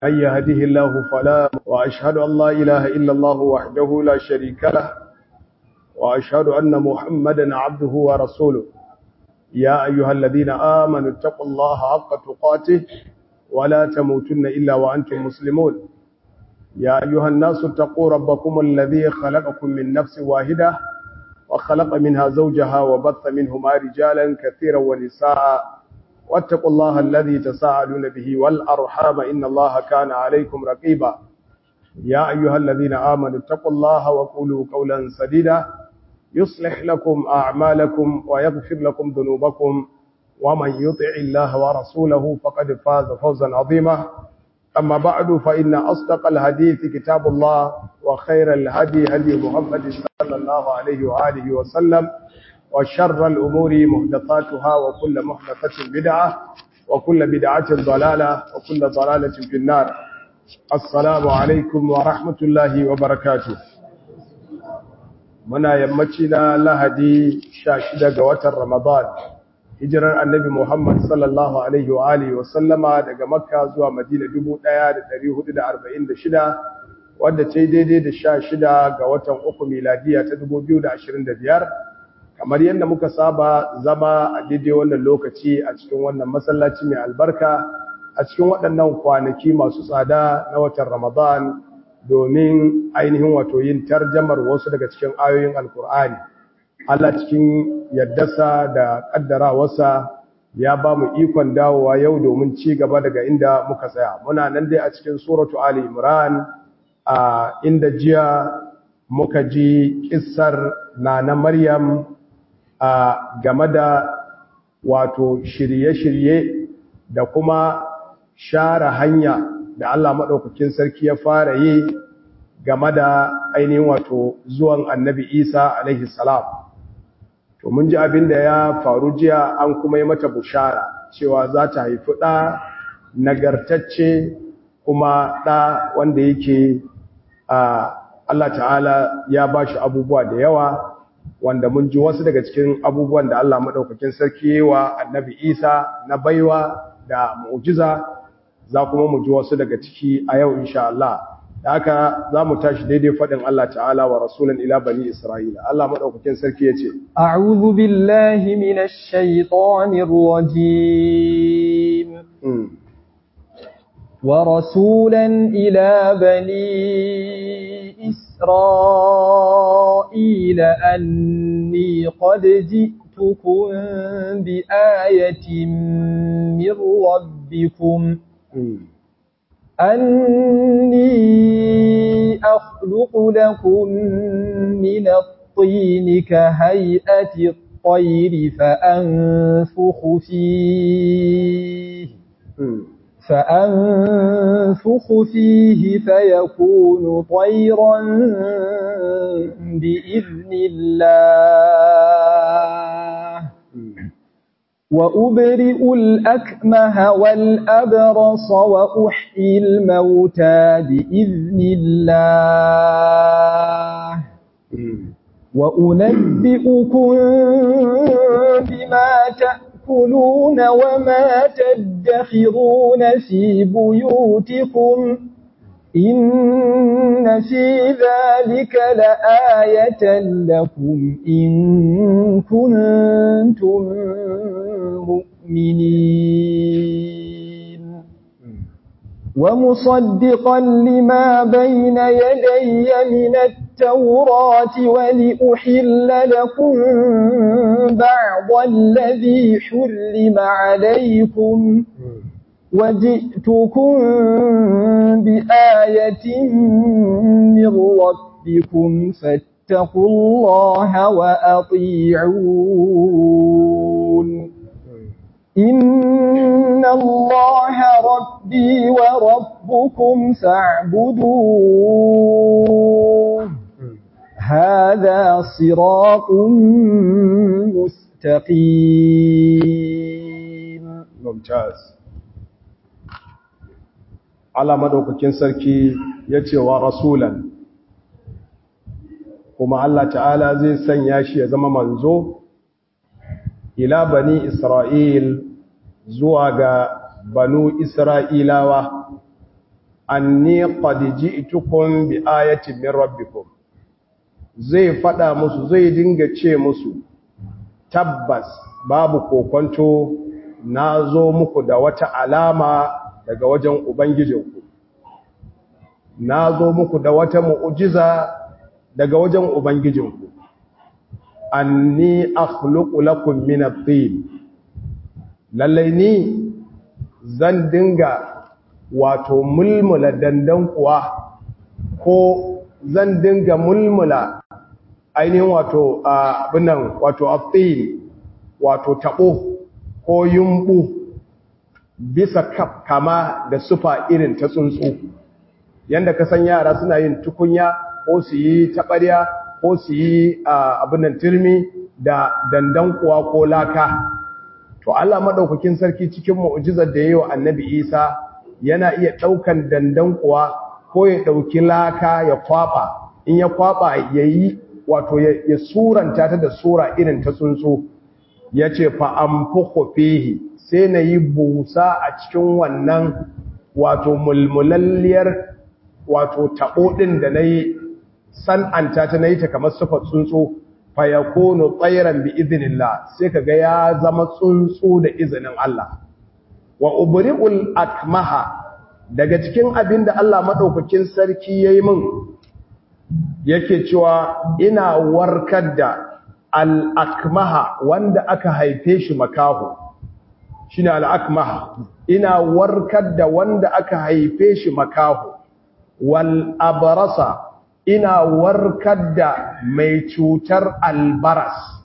من يهده الله فلا وأشهد أن لا إله إلا الله وحده لا شريك له وأشهد أن محمدا عبده ورسوله يا أيها الذين آمنوا اتقوا الله حق تقاته ولا تموتن إلا وأنتم مسلمون يا أيها الناس اتقوا ربكم الذي خلقكم من نفس واحدة وخلق منها زوجها وبث منهما رجالا كثيرا ونساء واتقوا الله الذي تساءلون به والأرحام إن الله كان عليكم رقيبا يا أيها الذين آمنوا اتقوا الله وقولوا قولا سديدا يصلح لكم أعمالكم ويغفر لكم ذنوبكم ومن يطع الله ورسوله فقد فاز فوزا عظيما أما بعد فإن أصدق الحديث كتاب الله وخير الهدي هدي محمد صلى الله عليه وآله وسلم وشر الأمور محدثاتها وكل محدثة بدعة وكل بدعة ضلالة وكل ضلالة في النار السلام عليكم ورحمة الله وبركاته muna yammaci na lahadi sha shida ga watan ramadan hijirar annabi muhammad sallallahu alaihi wa alihi wa sallama daga makka zuwa madina 1446 wadda ce daidai da sha shida ga watan uku miladiya ta 2025 kamar yadda muka saba zama a daidai wannan lokaci a cikin wannan masallaci mai albarka a cikin waɗannan kwanaki masu tsada na watan ramadan domin ainihin wato yin tarjamar wasu daga cikin ayoyin alkur'ani Allah cikin yaddasa da kaddarawarsa ya ba mu ikon dawowa yau domin ci gaba daga inda muka tsaya muna nan dai a cikin suratu ali imran a inda jiya muka ji kissar nana maryam a game da wato shirye-shirye da kuma share hanya da Allah maɗaukakin sarki ya fara yi game da ainihin wato zuwan annabi Isa alaihi salam. To mun ji abin da ya faru jiya an kuma yi mata bushara cewa za ta haifi ɗa nagartacce kuma ɗa wanda yake Allah ta'ala ya ba shi abubuwa da yawa wanda mun ji wasu daga cikin abubuwan da Allah maɗaukakin sarki wa annabi Isa na baiwa da mu'jiza za kuma mu ji wasu daga ciki a yau insha Allah da haka za mu tashi daidai faɗin Allah ta'ala wa rasulun ila bani Isra'ila Allah maɗaukakin sarki ya ce a'udhu billahi minash shaitanir rajim wa rasulan ila bani Isra'ila anni qad ji'tukum bi ayatin min rabbikum أني أخلق لكم من الطين كهيئة الطير فأنفخ فيه فأنفخ فيه فيكون طيرا بإذن الله وأبرئ الأكمه والأبرص وأحيي الموتى بإذن الله وأنبئكم بما تأكلون وما تدخرون في بيوتكم إن في ذلك لآية لكم إن كنتم مؤمنين ومصدقا لما بين يدي من التوراة ولأحل لكم بعض الذي حرم عليكم وجئتكم بآية من ربكم فاتقوا الله وأطيعون إن الله ربي وربكم فاعبدوه هذا صراط مستقيم ممتاز Allah madaukakin sarki ya ce wa rasulan kuma Allah ta'ala zai sanya shi ya zama manzo ila bani Isra'il zuwa ga banu Isra'ilawa anni qad ji'tukum bi ayatin min rabbikum zai fada musu zai dinga ce musu tabbas babu kokonto nazo muku da wata alama daga wajen ubangijinku nazo muku da wata mu'jiza daga wajen ubangijinku anni akhluqu lakum min at-tin lallai ni zan dinga wato mulmula dandan kuwa ko zan dinga mulmula ainihin wato abinan wato aftin wato tabo ko yumbu bisa kama da sufa irin ta tsuntsu yanda ka san yara suna yin tukunya ko su yi taɓarya ko su yi abinan turmi da dandan kuwa ko laka to Allah madaukakin sarki cikin mu'jizar da yayi wa Annabi Isa yana iya daukan dandan kuwa ko ya dauki laka ya kwaba in ya kwaba yayi wato ya suranta ta da sura irin ta tsuntsu yace fa amfukhu fihi sai nayi busa a cikin wannan wato mulmulalliyar wato tabo din da nayi san'anta ta nayi ta kamar sufar tsuntsu fayakunu tsairan bi idinillah sai kaga ya zama tsuntsu da izinin Allah wa ubri'ul akmaha daga cikin abin da Allah madaukakin sarki yayi min yake cewa ina warkar da al akmaha wanda aka haife shi makaho shine al akmaha ina warkar da wanda aka haife shi makaho wal abrasa ina warkar da mai cutar albaras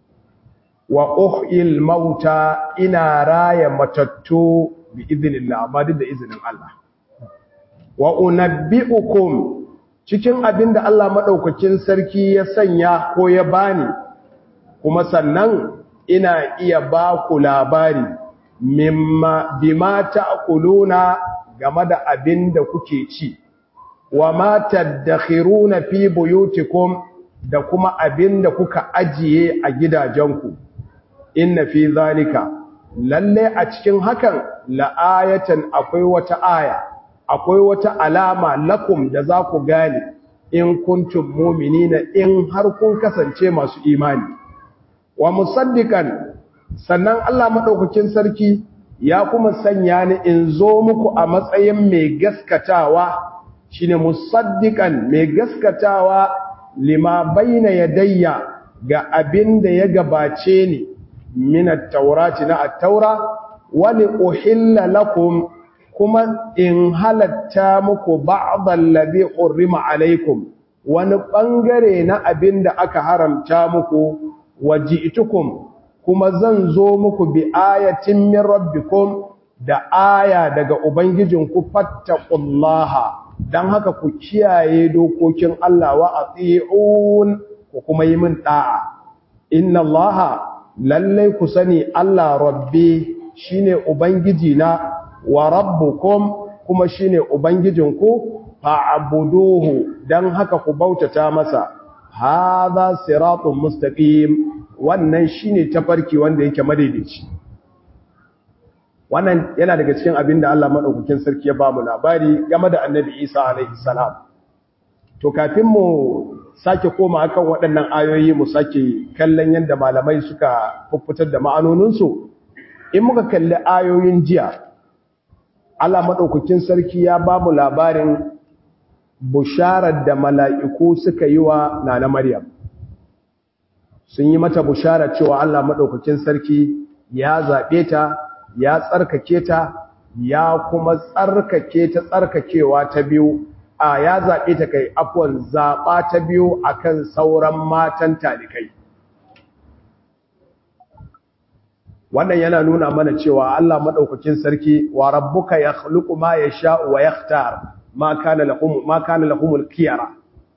wa uhil mauta ina raya matattu bi idinillah amma duk da izinin Allah wa unabbiukum cikin abinda Allah madaukakin sarki ya sanya ko ya bani kuma sannan ina iya ba ku labari mimma bima ta'kuluna game da abinda kuke ci wa ma tadakhiruna fi buyutikum da kuma abinda kuka ajiye a gidajenku inna fi zalika lalle a cikin hakan la'ayatan akwai wata aya akwai wata alama lakum da za ku gane in kuntum mu'minina in har kun kasance masu imani wa musaddiqan sannan Allah madaukakin sarki ya kuma sanya ni in zo muku a matsayin mai gaskatawa shine musaddiqan mai gaskatawa lima baina yadayya ga abin da ya gabace ni min at-taurati na at-taura wa li uhilla lakum kuma in halatta muku ba'd alladhi hurrima alaikum wani bangare na abin da aka haramta muku waji'tukum kuma zan zo muku bi ayatin min rabbikum da aya daga ubangijinku fattaqullaha dan haka ku kiyaye dokokin Allah wa ati'un ku kuma yi min da'a inna allaha lalle ku sani Allah rabbi shine ubangiji na wa rabbukum kuma shine ubangijinku fa'buduhu dan haka ku bautata masa hadha siratun mustaqim wannan shine tafarki wanda yake madaidaici wannan yana daga cikin abin da Allah madaukakin sarki ya ba mu labari game da Annabi Isa alaihi salam to kafin mu sake koma akan waɗannan ayoyi mu sake kallon yadda malamai suka fuffutar da ma'anoninsu in muka kalli ayoyin jiya Allah madaukakin sarki ya ba mu labarin busharar da mala'iku suka yi wa Nana Maryam sun yi mata bushara cewa Allah maɗaukakin sarki ya zaɓe ta ya tsarkake ta ya kuma tsarkake ta tsarkakewa ta biyu a ya zaɓe ta kai afuwan zaɓa ta biyu akan sauran matan talikai wannan yana nuna mana cewa Allah maɗaukakin sarki wa rabbuka ya khluqu ma yasha wa yakhtar ma kana lahum ma kana lahumul khiyara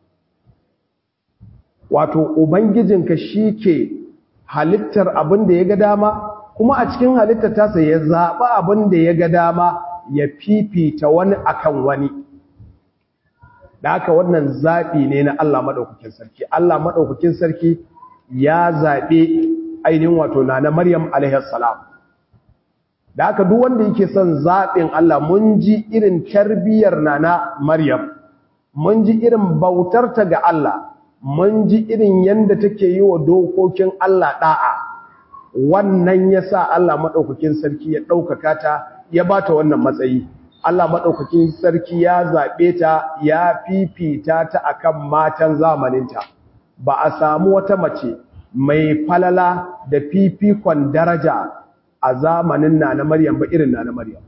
wato ubangijinka shi ke halittar abin da ya ga dama kuma a cikin halittar tasa ya zaɓa abin da ya ga dama ya fifita wani akan wani da haka wannan zaɓi ne na Allah maɗaukakin sarki Allah maɗaukakin sarki ya zaɓe ainihin wato na na Maryam alaihassalam da haka duk wanda yake son zaɓin Allah mun ji irin tarbiyyar nana Maryam mun ji irin bautarta ga Allah mun ji irin yanda take yi wa dokokin Allah da'a wannan yasa Allah madaukakin sarki ya ɗaukaka ta ya bata wannan matsayi Allah madaukakin sarki ya zaɓe ta ya fifita ta akan matan zamaninta ba a samu wata mace mai falala da fifikon daraja a zamanin na na Maryam ba irin na na Maryam.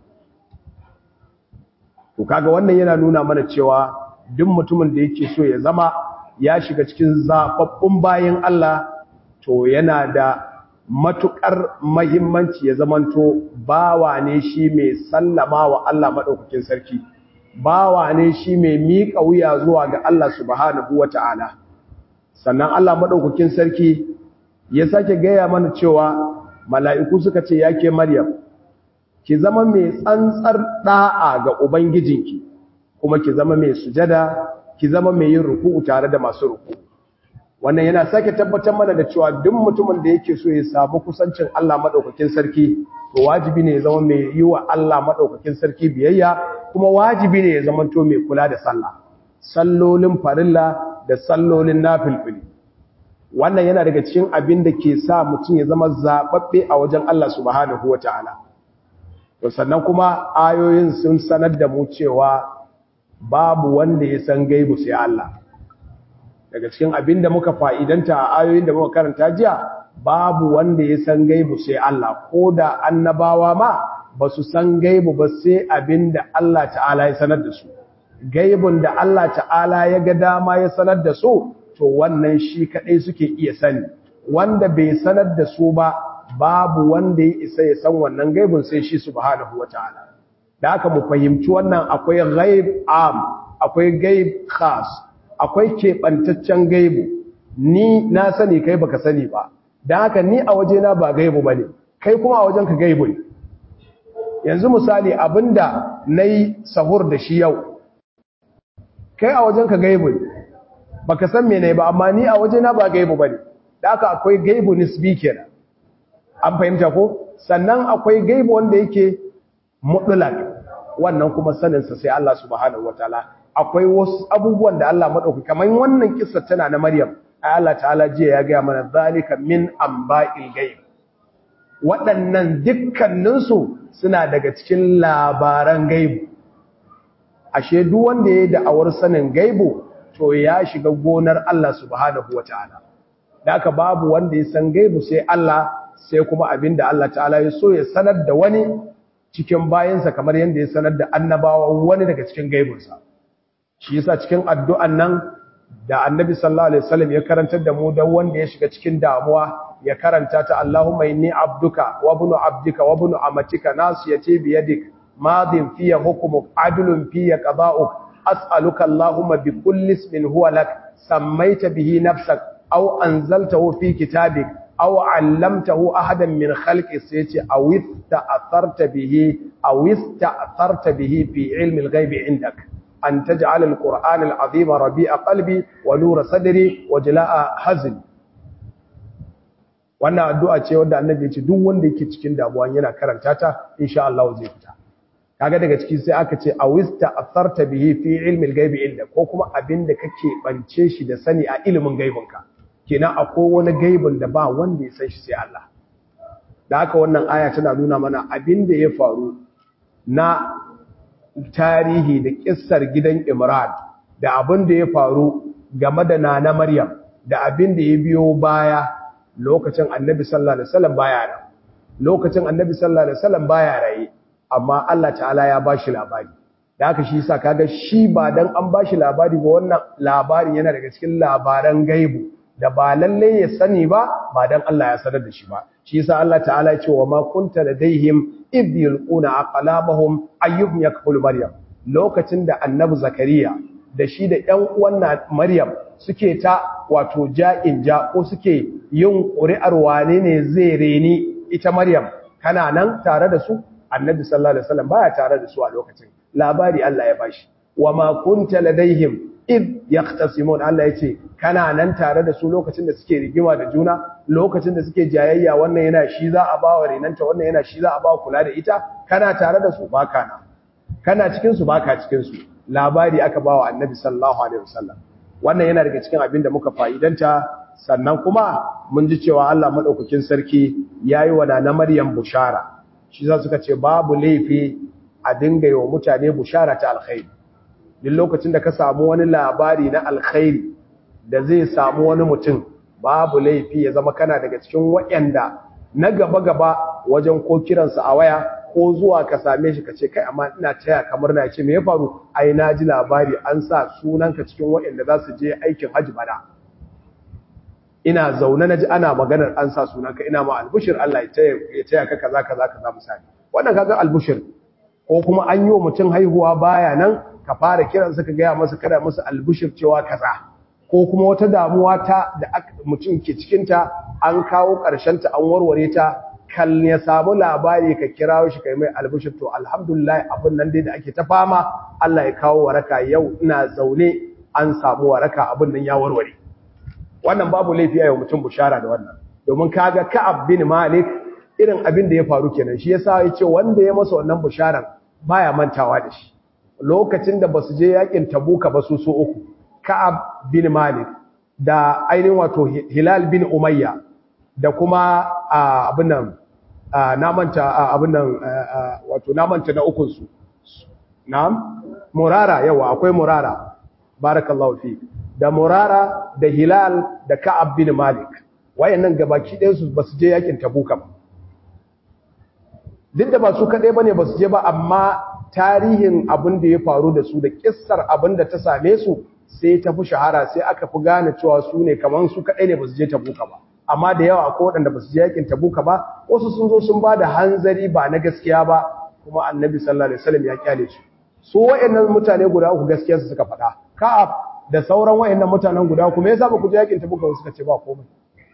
To kaga wannan yana nuna mana cewa duk mutumin da yake so ya zama ya shiga cikin zababbun bayan Allah to yana da matukar mahimmanci ya zamanto bawa ne shi mai sallama wa Allah madaukakin sarki. Bawa ne shi mai miƙa wuya zuwa ga Allah subhanahu wata'ala. Sannan Allah madaukakin sarki ya sake gaya mana cewa mala'iku suka ce ya ke Maryam, ki zama mai tsantsar ɗa'a ga Ubangijinki, kuma ki zama mai sujada, ki zama mai yin ruku tare da masu ruku. Wannan yana sake tabbatar mana da cewa duk mutumin da yake so ya samu kusancin Allah maɗaukakin sarki, to wajibi ne ya zama mai yi wa Allah maɗaukakin sarki biyayya, kuma wajibi ne ya zama to mai kula da sallah, sallolin farilla da sallolin nafilfili. wannan yana daga cikin abin da ke sa mutum ya zama zaɓaɓɓe a wajen Allah subhanahu wa ta'ala. To sannan kuma ayoyin sun sanar da mu cewa babu wanda ya san gaibu sai Allah. Daga cikin abin da muka fa'idanta a ayoyin da muka karanta jiya, babu wanda ya san gaibu sai Allah, ko da annabawa ma ba su san gaibu ba sai abin da Allah ta'ala ya sanar da su. Gaibun da Allah ta'ala ya ga dama ya sanar da su, to wannan shi kaɗai suke iya sani wanda bai sanar da su ba babu wanda ya isa ya san wannan gaibun sai shi subhanahu wataala da aka mu fahimci wannan akwai ghaib am akwai gaib khas akwai keɓantaccen gaibu ni na sani kai baka sani ba da haka ni a wajena ba gaibu bane kai kuma a wajenka gaibu ne yanzu misali abinda nayi sahur da shi yau kai a wajenka gaibu ne baka san mene ba amma ni a wajena ba gaibu bane da haka akwai gaibu nisbi kenan an fahimta ko sannan akwai gaibu wanda yake mutlaq wannan kuma sanin sa sai Allah subhanahu wataala akwai wasu abubuwan da Allah madauki kamar wannan kissa tana na Maryam ai Allah ta'ala jiya ya ga mana zalika min amba'il ghaib waɗannan dukkaninsu suna daga cikin labaran gaibu ashe duk wanda ya yi da'awar sanin gaibu to ya shiga gonar Allah subhanahu wata'ala da aka babu wanda ya san gaibu sai Allah sai kuma abinda Allah ta'ala ya so ya sanar da wani cikin bayansa kamar yadda ya sanar da annabawa wani daga cikin gaibunsa shi yasa cikin addu'an nan da annabi sallallahu alaihi wasallam ya karantar da mu dan wanda ya shiga cikin damuwa ya karanta ta Allahumma inni abduka wa ibnu abdika wa ibnu amatika nasiyati bi yadik madin fiya hukmuk adlun fiya qada'uk as'aluka Allahumma bi kulli ismin huwa lak sammaita bihi nafsak aw anzaltahu fi kitabik aw 'allamtahu ahadan min khalqi sayati aw ista'tharta bihi aw ista'tharta bihi fi 'ilmi al-ghaibi 'indak an taj'ala al-qur'ana al-'azima rabi'a qalbi wa nura sadri wa jala'a hazni wannan addu'a ce wanda annabi ya ce duk wanda yake cikin damuwa yana karanta ta insha Allah zai fita kaga daga ciki sai aka ce awista atharta bihi fi ilmi al-ghaibi inda ko kuma abinda kake bance shi da sani a ilimin gaibinka kenan akwai wani gaibin da ba wanda ya san shi sai Allah da haka wannan aya tana nuna mana abinda ya faru na tarihi da kissar gidan Imran da abinda ya faru game da nana Maryam da abinda ya biyo baya lokacin Annabi sallallahu alaihi wasallam baya nan lokacin Annabi sallallahu alaihi wasallam baya raye amma Allah ta'ala ya bashi labari da haka shi yasa kaga shi ba dan an bashi labari ba wannan labarin yana daga cikin labaran gaibu da ba lalle ya sani ba ba dan Allah ya sanar da shi ba shi yasa Allah ta'ala ya ce wa ma kunta ladaihim id yulquna aqlamahum ayyuhum yakfulu maryam lokacin da annabi zakariya da shi da ƴan uwan maryam suke ta wato ja'in ja ko suke yin ƙuri'ar wane ne zai reni ita maryam kana nan tare da su annabi sallallahu alaihi wasallam baya tare da su a lokacin labari Allah ya bashi wama kunta ladaihim id yaqtasimun Allah yace kana nan tare da su lokacin da suke rigima da juna lokacin da suke jayayya wannan yana shi za a bawa renanta wannan yana shi za a bawa kula da ita kana tare da su baka na kana cikin su baka cikin su labari aka bawa annabi sallallahu alaihi wasallam wannan yana daga cikin abin da muka fa'idanta sannan kuma mun ji cewa Allah madaukakin sarki yayi wa na Maryam bushara shi za suka ce babu laifi a dinga yi wa mutane bushara ta alkhairi duk lokacin da ka samu wani labari na alkhairi da zai samu wani mutum babu laifi ya zama kana daga cikin waɗanda na gaba-gaba wajen ko kiransa a waya ko zuwa ka same shi ka ce kai amma ina taya kamar na ce me ya faru ai na ji labari an sa sunanka cikin waɗanda za su je aikin hajji bana ina zaune na ji ana maganar an sa sunanka ina ma albushir Allah ya taya ka kaza kaza kaza misali wannan kaga albushir ko kuma an yi wa mutum haihuwa baya nan ka fara kiransa ka gaya masa kada masa albushir cewa kaza ko kuma wata damuwa ta da mutum ke cikinta an kawo ta an warware ta kan ya samu labari ka kira shi kai mai albushir to alhamdulillah abin nan dai da ake ta fama Allah ya kawo waraka yau ina zaune an samu waraka abin nan ya warware wannan babu laifi a yau mutum bushara da wannan domin kaga Ka'ab bin Malik irin abin da ya faru kenan shi yasa yace wanda ya masa wannan busharan baya mantawa da shi lokacin da basu je yakin Tabuka ba su so uku Ka'ab bin Malik da ainihin wato Hilal bin Umayya da kuma abin nan na manta abin nan wato na manta na ukun su na'am Murara yawa akwai Murara barakallahu fi da Murara da Hilal da Ka'ab bin Malik wayannan gabaki ɗayan su basu je yakin Tabuka ba duk da ba su kaɗai ba ne ba su je ba amma tarihin abin da ya faru da su da ƙissar abin da ta same su sai ta fi shahara sai aka fi gane cewa su ne kamar su kaɗai ne ba su je tabuka ba amma da yawa akwai waɗanda ba su je yakin tabuka ba wasu sun zo sun ba da hanzari ba na gaskiya ba kuma annabi sallallahu alaihi wasallam ya kyale su su wayannan mutane guda uku gaskiyar su suka faɗa ka'ab da sauran wayannan mutanen guda uku me yasa ba ku je yakin tabuka ba suka ce ba komai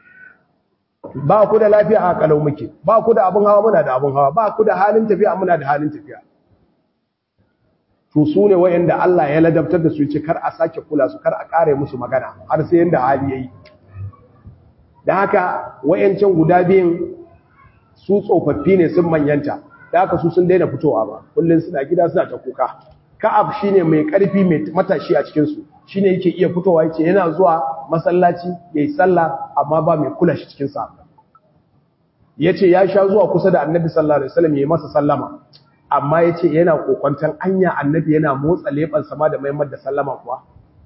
ba ku da lafiya a kalau muke ba ku da abin hawa muna da abin hawa ba ku da halin tafiya muna da halin tafiya to su ne wayanda Allah ya ladabtar da su ce kar a sake kula su kar a kare musu magana har sai yanda hali yayi da haka wayancan guda biyun su tsofaffi ne sun manyanta da haka su sun daina fitowa ba kullun suna gida suna ta kuka ka'ab shine mai karfi mai matashi a cikin su shine yake iya fitowa yace yana zuwa masallaci yayi sallah amma ba mai kula shi cikin sa yace ya sha zuwa kusa da annabi sallallahu alaihi wasallam yayi masa sallama amma yace yana kokontan anya annabi yana motsa leban sama da maimar da sallama kuwa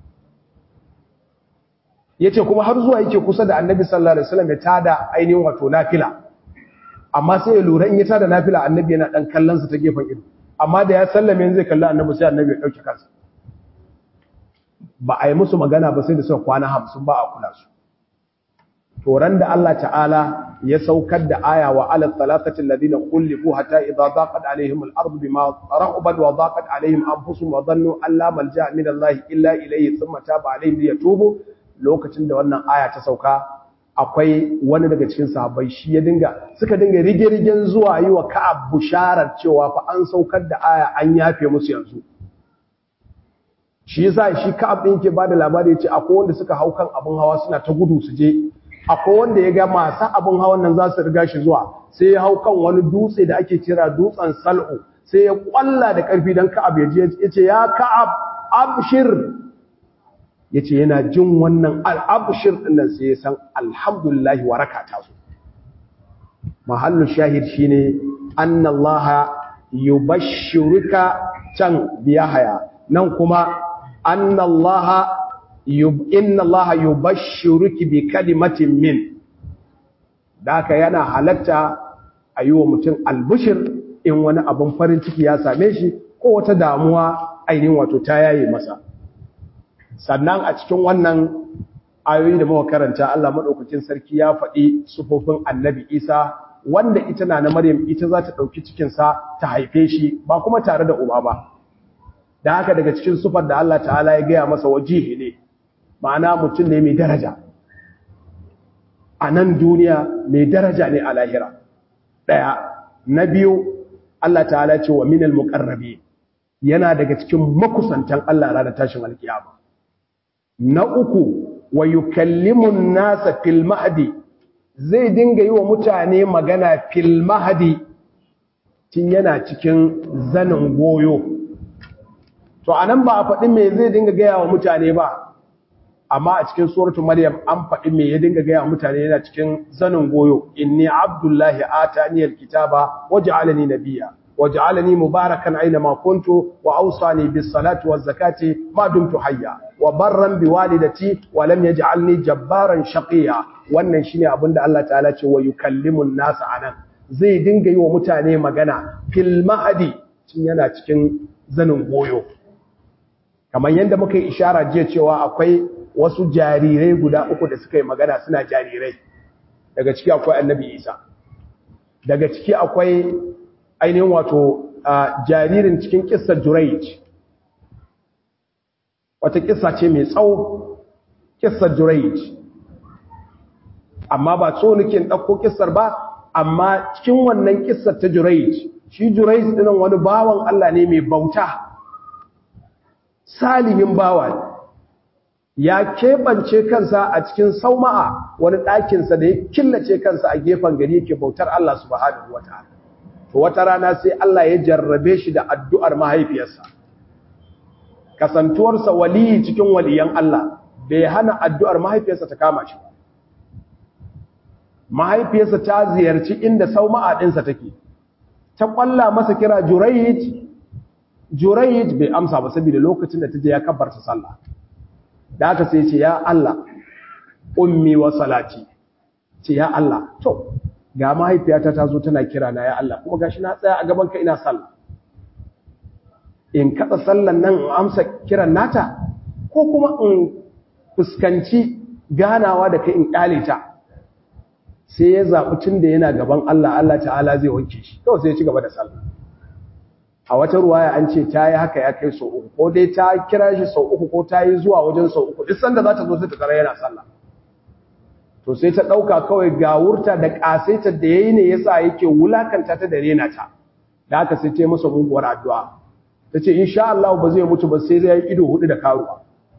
yace kuma har zuwa yake kusa da annabi sallallahu alaihi wasallam ya tada ainihin wato nafila amma sai ya lura in ya tada nafila annabi yana dan kallon sa ta gefen ido amma da ya sallame zai kalli annabi sai annabi ya dauke kansa ba a yi musu magana ba sai da suka kwana hamsin ba a kula su toran da Allah ta'ala ya saukar da aya wa ala talatatin ladina kullifu hatta idza daqat alaihim al-ardu bima rahabat wa daqat alaihim anfusuhum wa dhannu an la malja min Allah illa ilayhi thumma taba alaihim liyatubu lokacin da wannan aya ta sauka akwai wani daga cikin sahabbai shi ya dinga suka dinga rige-rigen zuwa yi wa Ka'ab busharar cewa fa an saukar da aya an yafe musu yanzu shi yasa shi Ka'ab din ke bada labari yace akwai wanda suka hau kan abun hawa suna ta gudu su je akwai wanda ya ga masu abun hawan nan za su riga shi zuwa sai ya hau kan wani dutse da ake kira dutsen Sal'u sai ya kwalla da karfi dan Ka'ab ya je yace ya Ka'ab abshir yace yana jin wannan al-abshir din nan sai ya san alhamdulillah waraka ta zo mahallu shahid shine anna Allah yubashshiruka can biyahaya nan kuma anna Allah yub inna Allah yubashshiruki bi kalimatin min daka yana halatta ayiwa mutum albushir in wani abun farin ciki ya same shi ko wata damuwa ainihin wato ta yaye masa sannan a cikin wannan ayoyi da muka karanta Allah madaukakin sarki ya faɗi sufofin Annabi Isa wanda ita na na Maryam ita za ta ɗauki cikinsa ta haife shi ba kuma tare da uba ba da haka daga cikin sufar da Allah ta'ala ya gaya masa wajihi ne ma'ana mutum ne mai daraja a nan duniya mai daraja ne a lahira ɗaya na biyu Allah ta'ala ce wa minal muqarrabi yana daga cikin makusantan Allah ranar tashin alkiyama na uku wa yukallimun nasa fil mahdi zai dinga yi wa mutane magana fil mahdi tun yana cikin zanin goyo to anan ba a faɗi me zai dinga gaya wa mutane ba amma a cikin suratul maryam an faɗi me ya dinga gaya wa mutane yana cikin zanin goyo inni abdullahi atani alkitaba waj'alani nabiyya waj'alani mubarakan aina ma kuntu wa awsani bis salati waz zakati ma dumtu hayya wa barran bi walidati wa lam yaj'alni jabbaran shaqiya wannan shine abinda Allah ta'ala ce wa yukallimun nas anan zai dinga yi wa mutane magana fil mahdi tun yana cikin zanin goyo kamar yadda muka yi ishara jiya cewa akwai wasu jarirai guda uku da suka yi magana suna jarirai daga ciki akwai annabi isa daga ciki akwai ainihin wato jaririn cikin kissar juraij wata kissa ce mai tsawo kissar juraij amma ba so nake ɗauko kissar ba amma cikin wannan kissar ta juraij shi juraij dinan wani bawan Allah ne mai bauta salihin bawa ya keɓance kansa a cikin sauma'a wani ɗakinsa da ya killace kansa a gefen gari yake bautar Allah subhanahu wataala to wata rana sai Allah ya jarrabe shi da addu'ar mahaifiyarsa kasantuwarsa waliyi cikin waliyan Allah bai hana addu'ar mahaifiyarsa ta kama shi mahaifiyarsa ta ziyarci inda sauma'a ɗinsa take ta ƙwalla masa kira jurayit jurayit bai amsa ba saboda lokacin da ta je ya kabbarta sallah da aka sai ce ya Allah ummi wa salati ce ya Allah to ga mahaifiyata ta zo tana kira na ya Allah kuma gashi na tsaya a gaban ka ina sallah in kada sallan nan in amsa kiran nata ko kuma in fuskanci ganawa da kai in kyale ta sai ya zaɓi tun da yana gaban Allah Allah ta'ala zai wanke shi kawai sai ya ci gaba da sallah a wata ruwaya an ce ta yi haka ya kai sau uku ko dai ta kira shi sau uku ko ta yi zuwa wajen sau uku duk sanda za ta zo sai ta tsara yana sallah to sai ta ɗauka kawai ga wurta da ƙasaitar da ya yi ne yasa yake wulakanta ta da rena ta da haka sai ta yi masa muguwar addu'a ta ce insha Allah ba zai mutu ba sai zai yi ido hudu da karuwa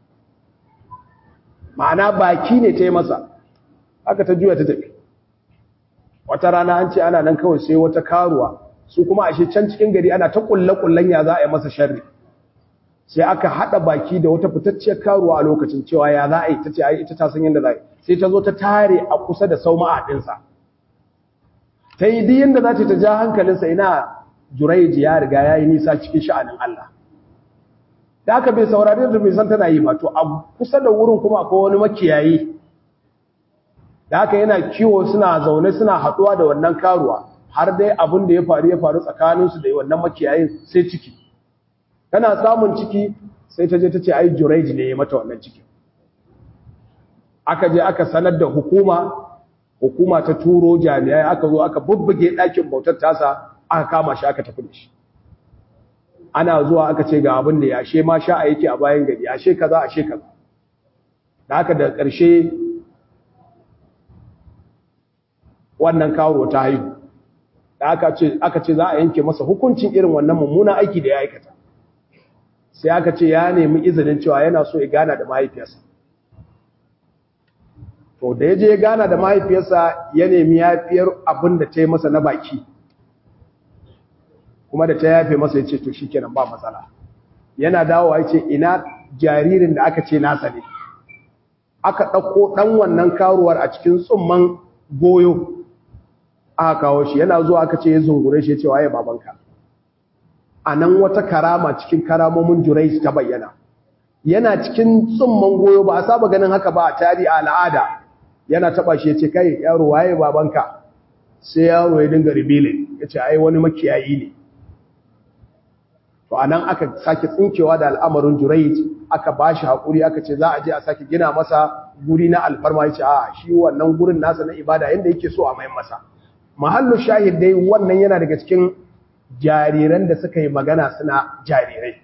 ma'ana baki ne ta yi masa haka ta juya ta tafi wata rana an ce ana nan kawai sai wata karuwa su kuma ashe can cikin gari ana ta kulle-kullen ya za a yi masa sharri sai aka haɗa baki da wata fitacciyar karuwa a lokacin cewa ya za a yi ta ce ai ita ta san yadda za a yi sai ta zo ta tare a kusa da sau ma'adinsa ta yi duk yadda za ta ja hankalinsa ina juraiji ya riga ya yi nisa cikin sha'anin Allah da aka bai saurari da bai san tana yi ba to a kusa da wurin kuma akwai wani makiyayi da aka yana kiwo suna zaune suna haɗuwa da wannan karuwa har dai abin da ya faru ya faru tsakaninsu da wannan makiyayin sai ciki tana samun ciki sai ta je ta ce ai juraiji ne ya mata wannan ciki aka je aka sanar da hukuma hukuma ta turo jami'ai aka zo aka bubbuge ɗakin bautar tasa aka kama shi aka tafi da shi ana zuwa aka ce ga abin da ya ashe ma sha a yake a bayan gari ashe kaza ashe kaza da haka da ƙarshe wannan kawo ta haihu da aka ce aka ce za a yanke masa hukuncin irin wannan mummunan aiki da ya aikata sai aka ce ya nemi izinin cewa yana so ya gana da mahaifiyarsa to da ya je ya gana da mahaifiyarsa ya nemi yafiyar abin da ta yi masa na baki kuma da ta yafe masa ya ce to shi kenan ba matsala yana dawowa ya ce ina jaririn da aka ce nasa ne aka ɗauko ɗan wannan karuwar a cikin tsumman goyo aka kawo shi yana zuwa aka ce ya zungure shi ya ce waye babanka a nan wata karama cikin karamomin jurais ta bayyana yana cikin tsumman goyo ba a saba ganin haka ba a tari a al'ada yana taba shi ya ce kai yaro waye babanka sai yaro ya dinga ribilin ya ce ai wani makiyayi ne to a nan aka sake tsinkewa da al'amarin jurais aka ba shi haƙuri aka ce za a je a sake gina masa guri na alfarma ya ce a shi wannan gurin nasa na ibada yadda yake so a mayan masa mahallu shahid dai wannan yana daga cikin jariran da suka yi magana suna jarirai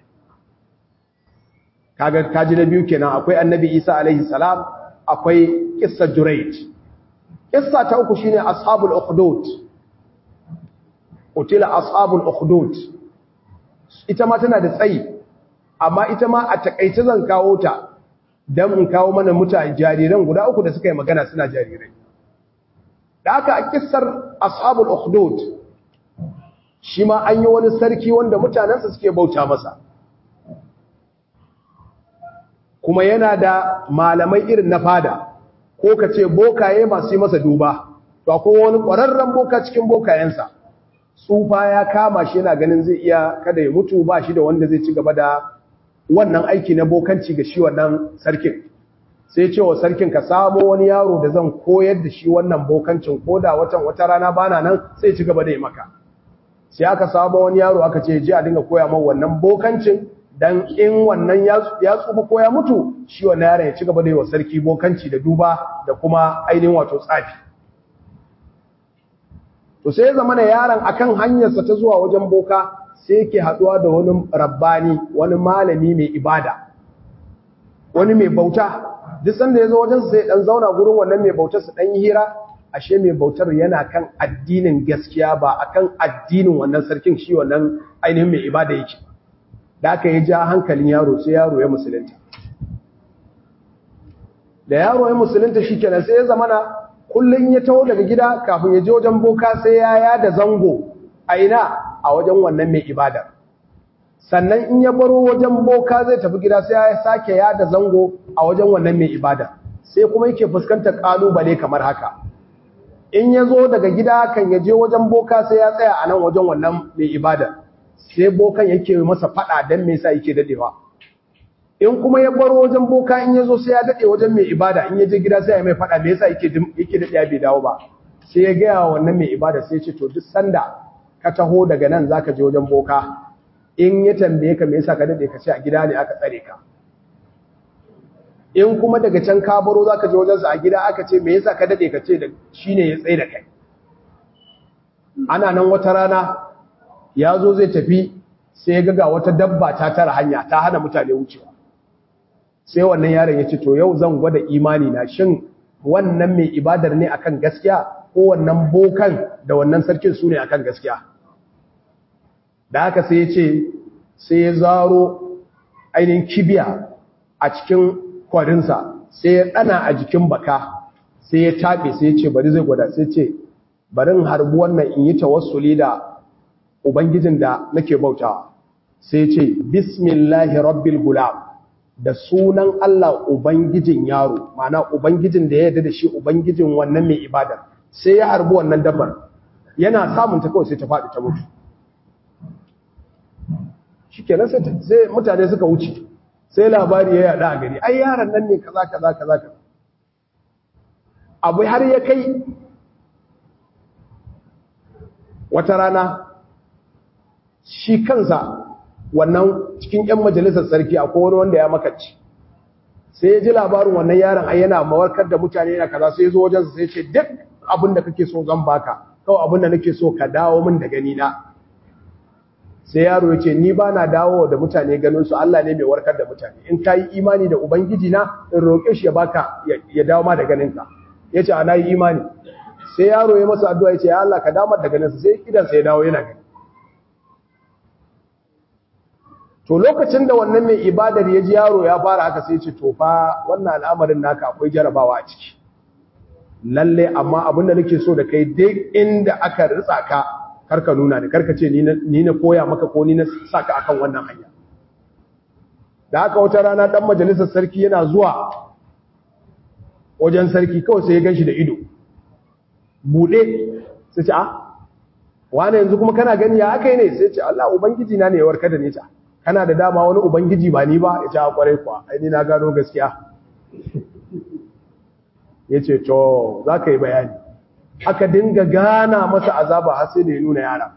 kaga kaji na biyu kenan akwai annabi isa alaihi salam akwai kissa jurayj kissa ta uku shine ashabul ukhdud utila ashabul ukhdud ita ma tana da tsayi amma ita ma a takaice zan kawo ta don in kawo mana mutane jariran guda uku da suka yi magana suna jarirai da aka a kissar ashabul ukhdud shi ma an yi wani sarki wanda mutanensa suke bauta masa kuma yana da malamai irin na fada ko ka ce bokaye masu yi masa duba to akwai wani ƙwararren boka cikin bokayensa tsufa ya kama shi yana ganin zai iya kada ya mutu ba shi da wanda zai ci gaba da wannan aiki na bokanci ga shi wannan sarkin sai ce wa sarkin ka samo wani yaro da zan koyar da shi wannan bokancin ko da watan wata rana bana nan sai ci gaba da yi maka sai aka samo wani yaro aka ce je a dinga koya man wannan bokancin dan in wannan ya tsufa ko ya mutu shi wannan yaron ya ci gaba da yi wa sarki bokanci da duba da kuma ainihin wato tsafi to sai ya zama da yaron akan hanyarsa ta zuwa wajen boka sai yake haduwa da wani rabbani wani malami mai ibada wani mai bauta duk sanda ya zo wajen sai dan zauna gurin wannan mai bautar su dan yi hira ashe mai bautar yana kan addinin gaskiya ba akan addinin wannan sarkin shi wannan ainihin mai ibada yake da aka yi ja hankalin yaro sai yaro ya musulunta da yaro ya musulunta shi kenan sai ya zamana kullum ya taho daga gida kafin ya je wajen boka sai ya yada zango a ina a wajen wannan mai ibada sannan in ya baro wajen boka zai tafi gida sai ya sake yada zango a wajen wannan mai ibada sai kuma yake fuskantar kalubale kamar haka in ya zo daga gida kan ya je wajen boka sai ya tsaya a nan wajen wannan mai ibada sai bokan yake masa fada don me yasa yake dadewa in kuma ya baro wajen boka in ya zo sai ya dade wajen mai ibada in ya je gida sai ya mai fada me yasa yake yake dadewa bai dawo ba sai ya gaya wannan mai ibada sai ya ce to duk sanda ka taho daga nan zaka je wajen boka in ya tambaye ka me yasa ka dade ka ce a gida ne aka tsare ka in kuma daga can ka baro zaka je wajen sa a gida aka ce me yasa ka dade ka ce da shine ya tsaye da kai ana nan wata rana ya zo zai tafi sai ya ga wata dabba ta tara hanya ta hana mutane wucewa sai wannan yaron ya ce to yau zan gwada imani na shin wannan mai ibadar ne akan gaskiya ko wannan bokan da wannan sarkin su ne akan gaskiya da haka sai ya ce sai ya zaro ainihin kibiya a cikin kwarinsa sai ya ɗana a jikin baka sai ya taɓe sai ya ce bari zai gwada sai ce barin harbi wannan in yi tawassuli da ubangijin da nake bautawa sai ce bismillahi rabbil gulam da sunan Allah ubangijin yaro ma'ana ubangijin da ya yarda da shi ubangijin wannan mai ibada sai ya harbi wannan dabbar yana samun ta kawai sai ta faɗi ta mutu shikenan sai sai mutane suka wuce sai labari ya yada a gari ai yaron nan ne kaza kaza kaza kaza abu har ya kai wata rana shi kansa wannan cikin 'yan majalisar sarki a wani wanda ya makaci sai ya ji labarin wannan yaron ai yana mawarkar da mutane yana kaza sai ya zo wajensa sai ce duk abin da kake so zan baka kawai abin da nake so ka dawo min da gani na sai yaro ya ce ni ba na dawo da mutane ganin su Allah ne mai warkar da mutane in ka yi imani da ubangiji na in roƙe shi ya baka ya dawo ma da ganinka ya ce ana yi imani sai yaro ya masa addu'a ya ce ya Allah ka damar da ganinsa sai idansa ya dawo yana gani to lokacin da wannan mai ibadar ya ji yaro ya fara haka sai ce to fa wannan al'amarin naka akwai jarabawa a ciki lalle amma abin da nake so da kai duk inda aka ritsa ka karka nuna da karka ce ni na koya maka ko ni na saka akan wannan hanya da haka wata rana dan majalisar sarki yana zuwa wajen sarki kawai sai ya ganshi da ido bude sai ce a wane yanzu kuma kana gani ya aka yi ne sai ce Allah ubangiji na ne ya warkar da ni ta kana da dama wani ubangiji ba ni ba ya ce a kwarai kuwa ai ni na gano gaskiya ya ce to za ka yi bayani aka dinga gana masa azaba har sai da ya nuna yara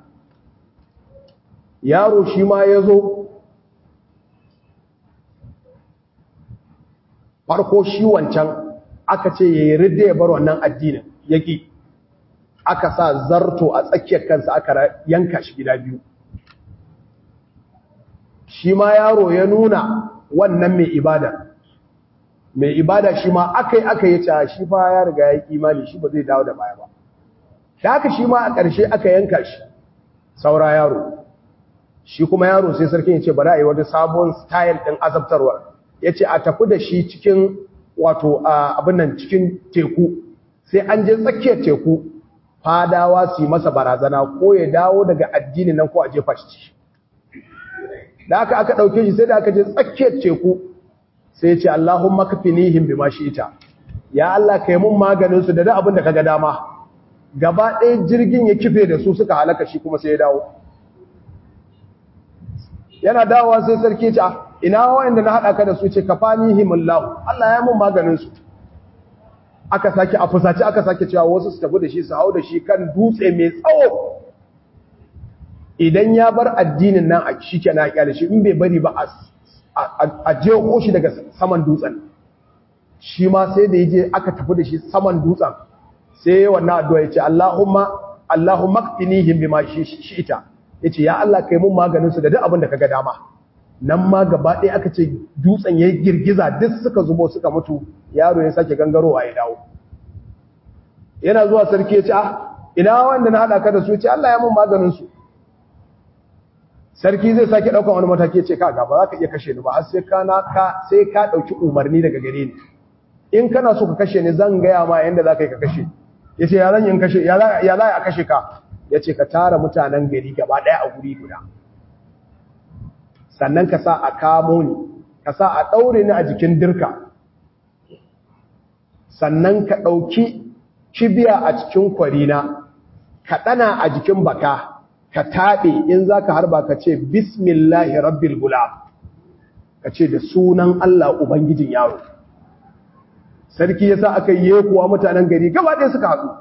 yaro shi ma ya zo farko shi wancan aka ce ya yi ridda ya bar wannan addinin yaƙi aka sa zarto a tsakiyar kansa aka yanka shi gida biyu shi ma yaro ya nuna wannan mai ibada mai ibada shi ma aka yi aka yi ca shi fa ya riga ya imani shi ba zai dawo da baya ba da haka shi ma a ƙarshe aka yanka shi saura yaro shi kuma yaro sai sarkin ya ce bari a yi wata sabon style ɗin azabtarwar yace a tafi da shi cikin wato abin nan cikin teku sai an je tsakiyar teku fadawa su yi masa barazana ko ya dawo daga addini nan ko a jefa shi da aka aka ɗauke shi sai da aka je tsakiyar teku sai ya ce Allahumma kafinihim bima ita. ya Allah kai mun maganin su da duk abin da kaga dama gaba ɗaya jirgin ya kife da su suka halaka shi kuma sai ya dawo yana dawowa sai sarki ce ina wanda na haɗa ka da su ce kafanihimullahu Allah ya mun maganin su aka sake a fusace aka sake cewa wasu su tafi da shi su hau da shi kan dutse mai tsawo idan ya bar addinin nan a shi ke na kyale shi in bai bari ba a jeho shi daga saman dutsen shi ma sai da yaje aka tafi da shi saman dutsen sai wannan addu'a yace Allahumma Allahumma qinihim bima shi'ita yace ya Allah kai mun maganin su da duk abin da kaga dama nan ma gaba ɗaya aka ce dutsen ya girgiza duk suka zubo suka mutu yaro ya sake gangarowa ya dawo yana zuwa sarki ya ce ah ina wanda na haɗa ka da su ya ce Allah ya mun maganin su sarki zai sake ɗaukan wani mataki ya ce ka ba za ka iya kashe ni ba har sai ka na ka sai ka ɗauki umarni daga gare ni in kana so ka kashe ni zan gaya ma yanda za ka yi ka kashe ya ce ya zan yin kashe ya za a kashe ka ya ce ka tara mutanen gari gaba ɗaya a guri guda sannan ka sa a kamo ni ka sa a ɗaure ni a jikin dirka sannan ka ɗauki kibiya a cikin kwarina ka ɗana a jikin baka ka taɓe in za ka harba ka ce bismillahi rabbil gula ka ce da sunan Allah Ubangijin yaro sarki ya sa aka yi kuwa mutanen gari gaba ɗaya suka haɗu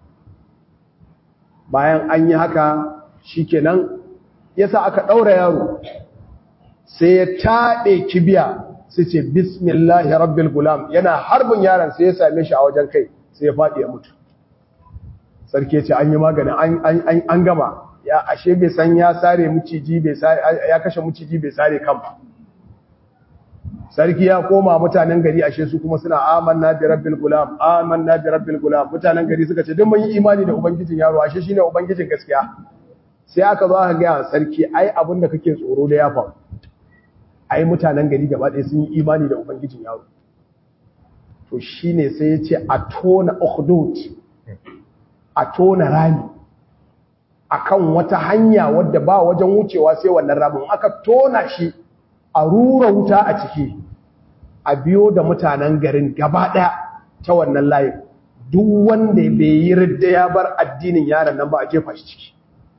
bayan an yi haka shi kenan ya sa aka ɗaura yaro sai ya taɗe kibiya sai ce bismillahi rabbil gulam yana harbin yaron sai ya same shi a wajen kai sai ya faɗi ya mutu sarki ya ce an yi magani an gama ya ashe bai san ya sare muciji bai sare ya kashe muciji bai sare kan ba sarki ya koma mutanen gari ashe su kuma suna amanna bi rabbil gulam amanna bi rabbil gulam mutanen gari suka ce duk mun yi imani da ubangijin yaro ashe shine ubangijin gaskiya sai aka zo aka ga sarki ai abin da kake tsoro da ya faru ai mutanen gari gaba ɗaya sun yi imani da ubangijin yaro to shine sai ya ce a tona ukhdud a tona rami akan wata hanya wadda ba wajen wucewa sai wannan ramin aka tona shi a rura wuta a ciki a biyo da mutanen garin gaba ɗaya ta wannan layin duk wanda bai yi ridda ya bar addinin yaron nan ba a jefa shi ciki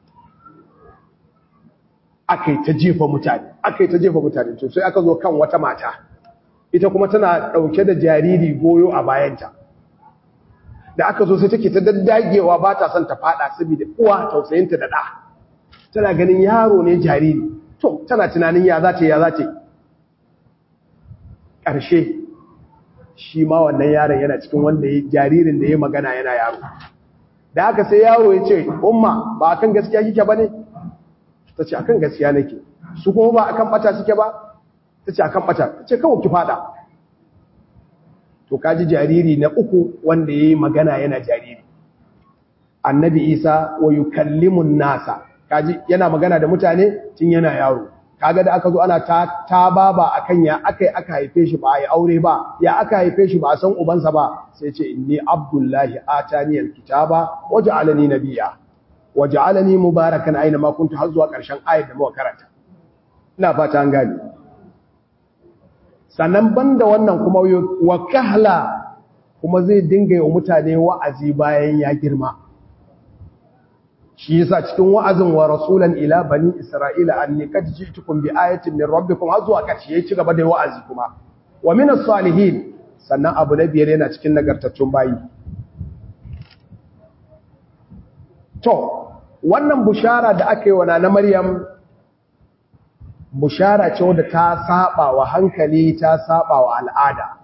aka yi ta jefa mutane aka yi ta jefa mutane to sai aka zo kan wata mata ita kuma tana ɗauke da jariri goyo a bayanta da aka zo sai take ta daddagewa ba ta son ta fada saboda uwa tausayinta da ɗa tana ganin yaro ne jariri to tana tunanin ya za ta ya za ta ƙarshe shi ma wannan yaron yana cikin wanda ya jaririn da ya magana yana yaro da aka sai yaro ya ce umma ba akan gaskiya kike ba ne ta ce akan gaskiya nake su kuma ba akan bata suke ba ta ce akan bata ta ce kawai ki fada to kaji jariri na uku wanda ya yi magana yana jariri annabi isa wa yukallimun nasa kaji yana magana da mutane tun yana yaro kaga da aka zo ana ta ta baba akan ya akai aka haife shi ba ai aure ba ya aka haife shi ba a san ubansa ba sai ce inni abdullahi atani alkitaba waj'alani nabiyya waj'alani mubarakan aina ma kuntu har zuwa karshen ayat da muka karanta ina fata an gane sannan banda wannan kuma wa kahla kuma zai dinga yi wa mutane wa'azi bayan ya girma shi yasa cikin wa'azin wa rasulan ila bani isra'ila anni qad ji'tukum bi ayatin min rabbikum har zuwa karshe ya ci gaba da wa'azi kuma wa min as-salihin sannan abu na biyar yana cikin nagartattun bayi to wannan bushara da aka yi wa na maryam bushara ce wadda ta saba wa hankali ta saba wa al'ada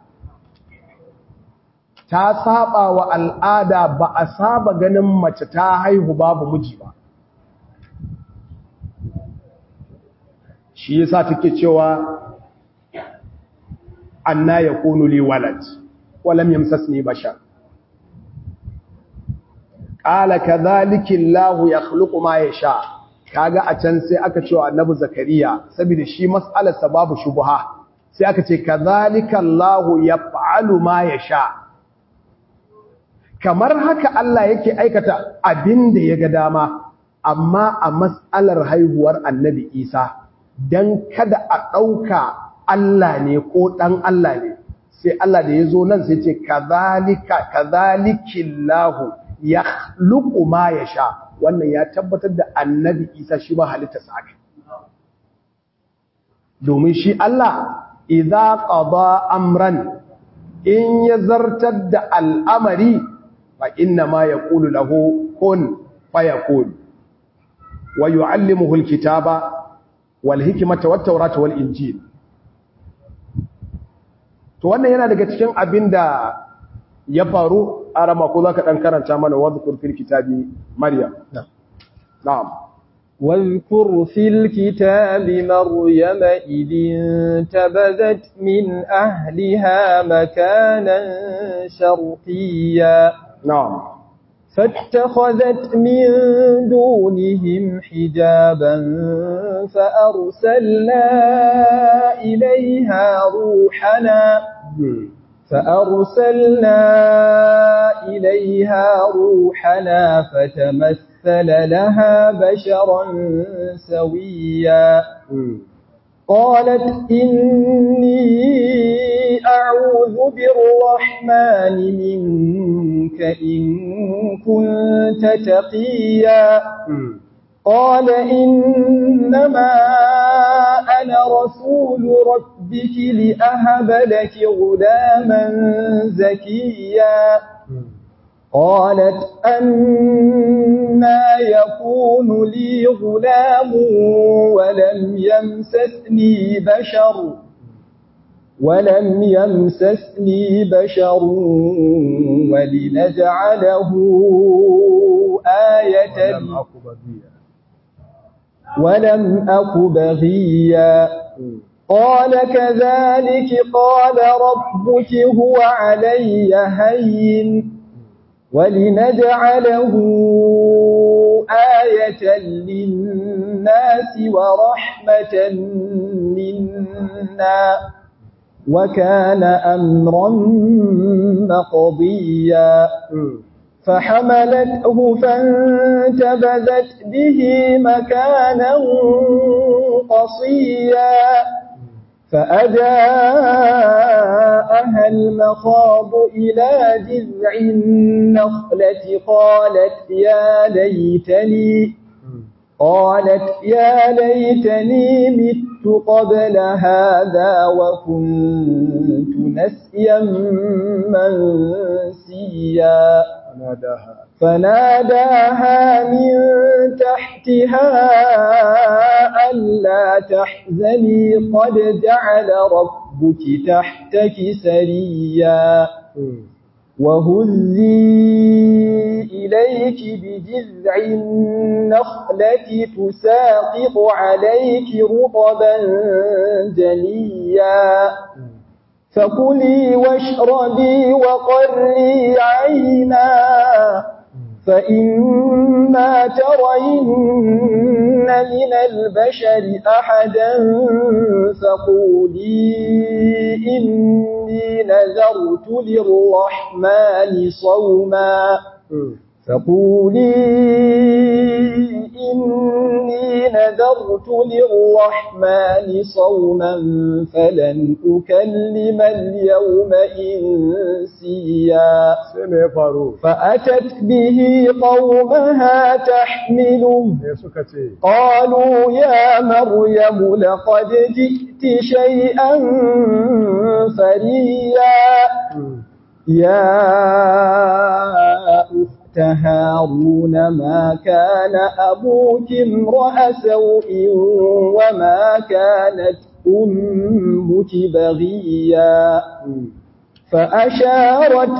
ta saba wa al'ada ba a saba ganin mace ta haihu babu miji ba shi yasa take cewa anna yakunu li walad wa lam yamsasni bashar qala kadhalika allah yakhluqu ma yasha kaga a can sai aka cewa annabi zakariya saboda shi mas'alar babu shubha sai aka ce kadhalika Allahu yaf'alu ma yasha kamar haka Allah yake aikata abin da ya ga dama amma a mas'alar haihuwar annabi Isa dan kada a ɗauka Allah ne ko ɗan Allah ne sai Allah da ya zo nan sai ce kadhalika kadhalikillahu yakhluqu ma yasha wannan ya tabbatar da annabi Isa shi ba halitta sa domin shi Allah idza qada amran in ya zartar da al'amari fa inna ma yaqulu lahu kun fayakun wa yu'allimuhu alkitaba wal hikmata wat tawrata wal injil to wannan yana daga cikin abinda ya faru a rama ko zaka dan karanta mana wadhkur fil kitabi maryam na'am واذكر في الكتاب مريم إذ انتبذت من أهلها مكانا شرقيا نعم فاتخذت من دونهم حجابا فأرسلنا إليها روحنا فأرسلنا إليها روحنا فتمثل لها بشرا سويا قالت إني أعوذ بالرحمن منك إن كنت تقيا قال إنما أنا رسول ربك لأهب لك غلاما زكيا قالت أنا يكون لي غلام ولم يمسسني بشر ولم يمسسني بشر ولنجعله آية ولم أك بغيا قال كذلك قال ربك هو علي هين ولنجعله آية للناس ورحمة منا وكان أمرا مقضيا فحملته فانتبذت به مكانا قصيا فأجاءها المخاض إلى جذع النخلة قالت يا ليتني قالت يا ليتني مت قبل هذا وكنت نسيا منسيا فناداها فناداها من تحتها ألا تحزني قد جعل ربك تحتك سريا وهزي إليك بجذع النخلة تساقط عليك رطبا جنيا فكلي واشربي وقري عينا فإما ترين من البشر أحدا فقولي إني نذرت للرحمن صوما فقولي إني نذرت للرحمن صوما فلن أكلم اليوم إنسيا sai me ya faru فأتت به قومها تحمله me suka ce قالوا يا مريم لقد جئت شيئا فريا يا أخت هارون ما كان أبوك امرأ سوء وما كانت أمك بغيا فأشارت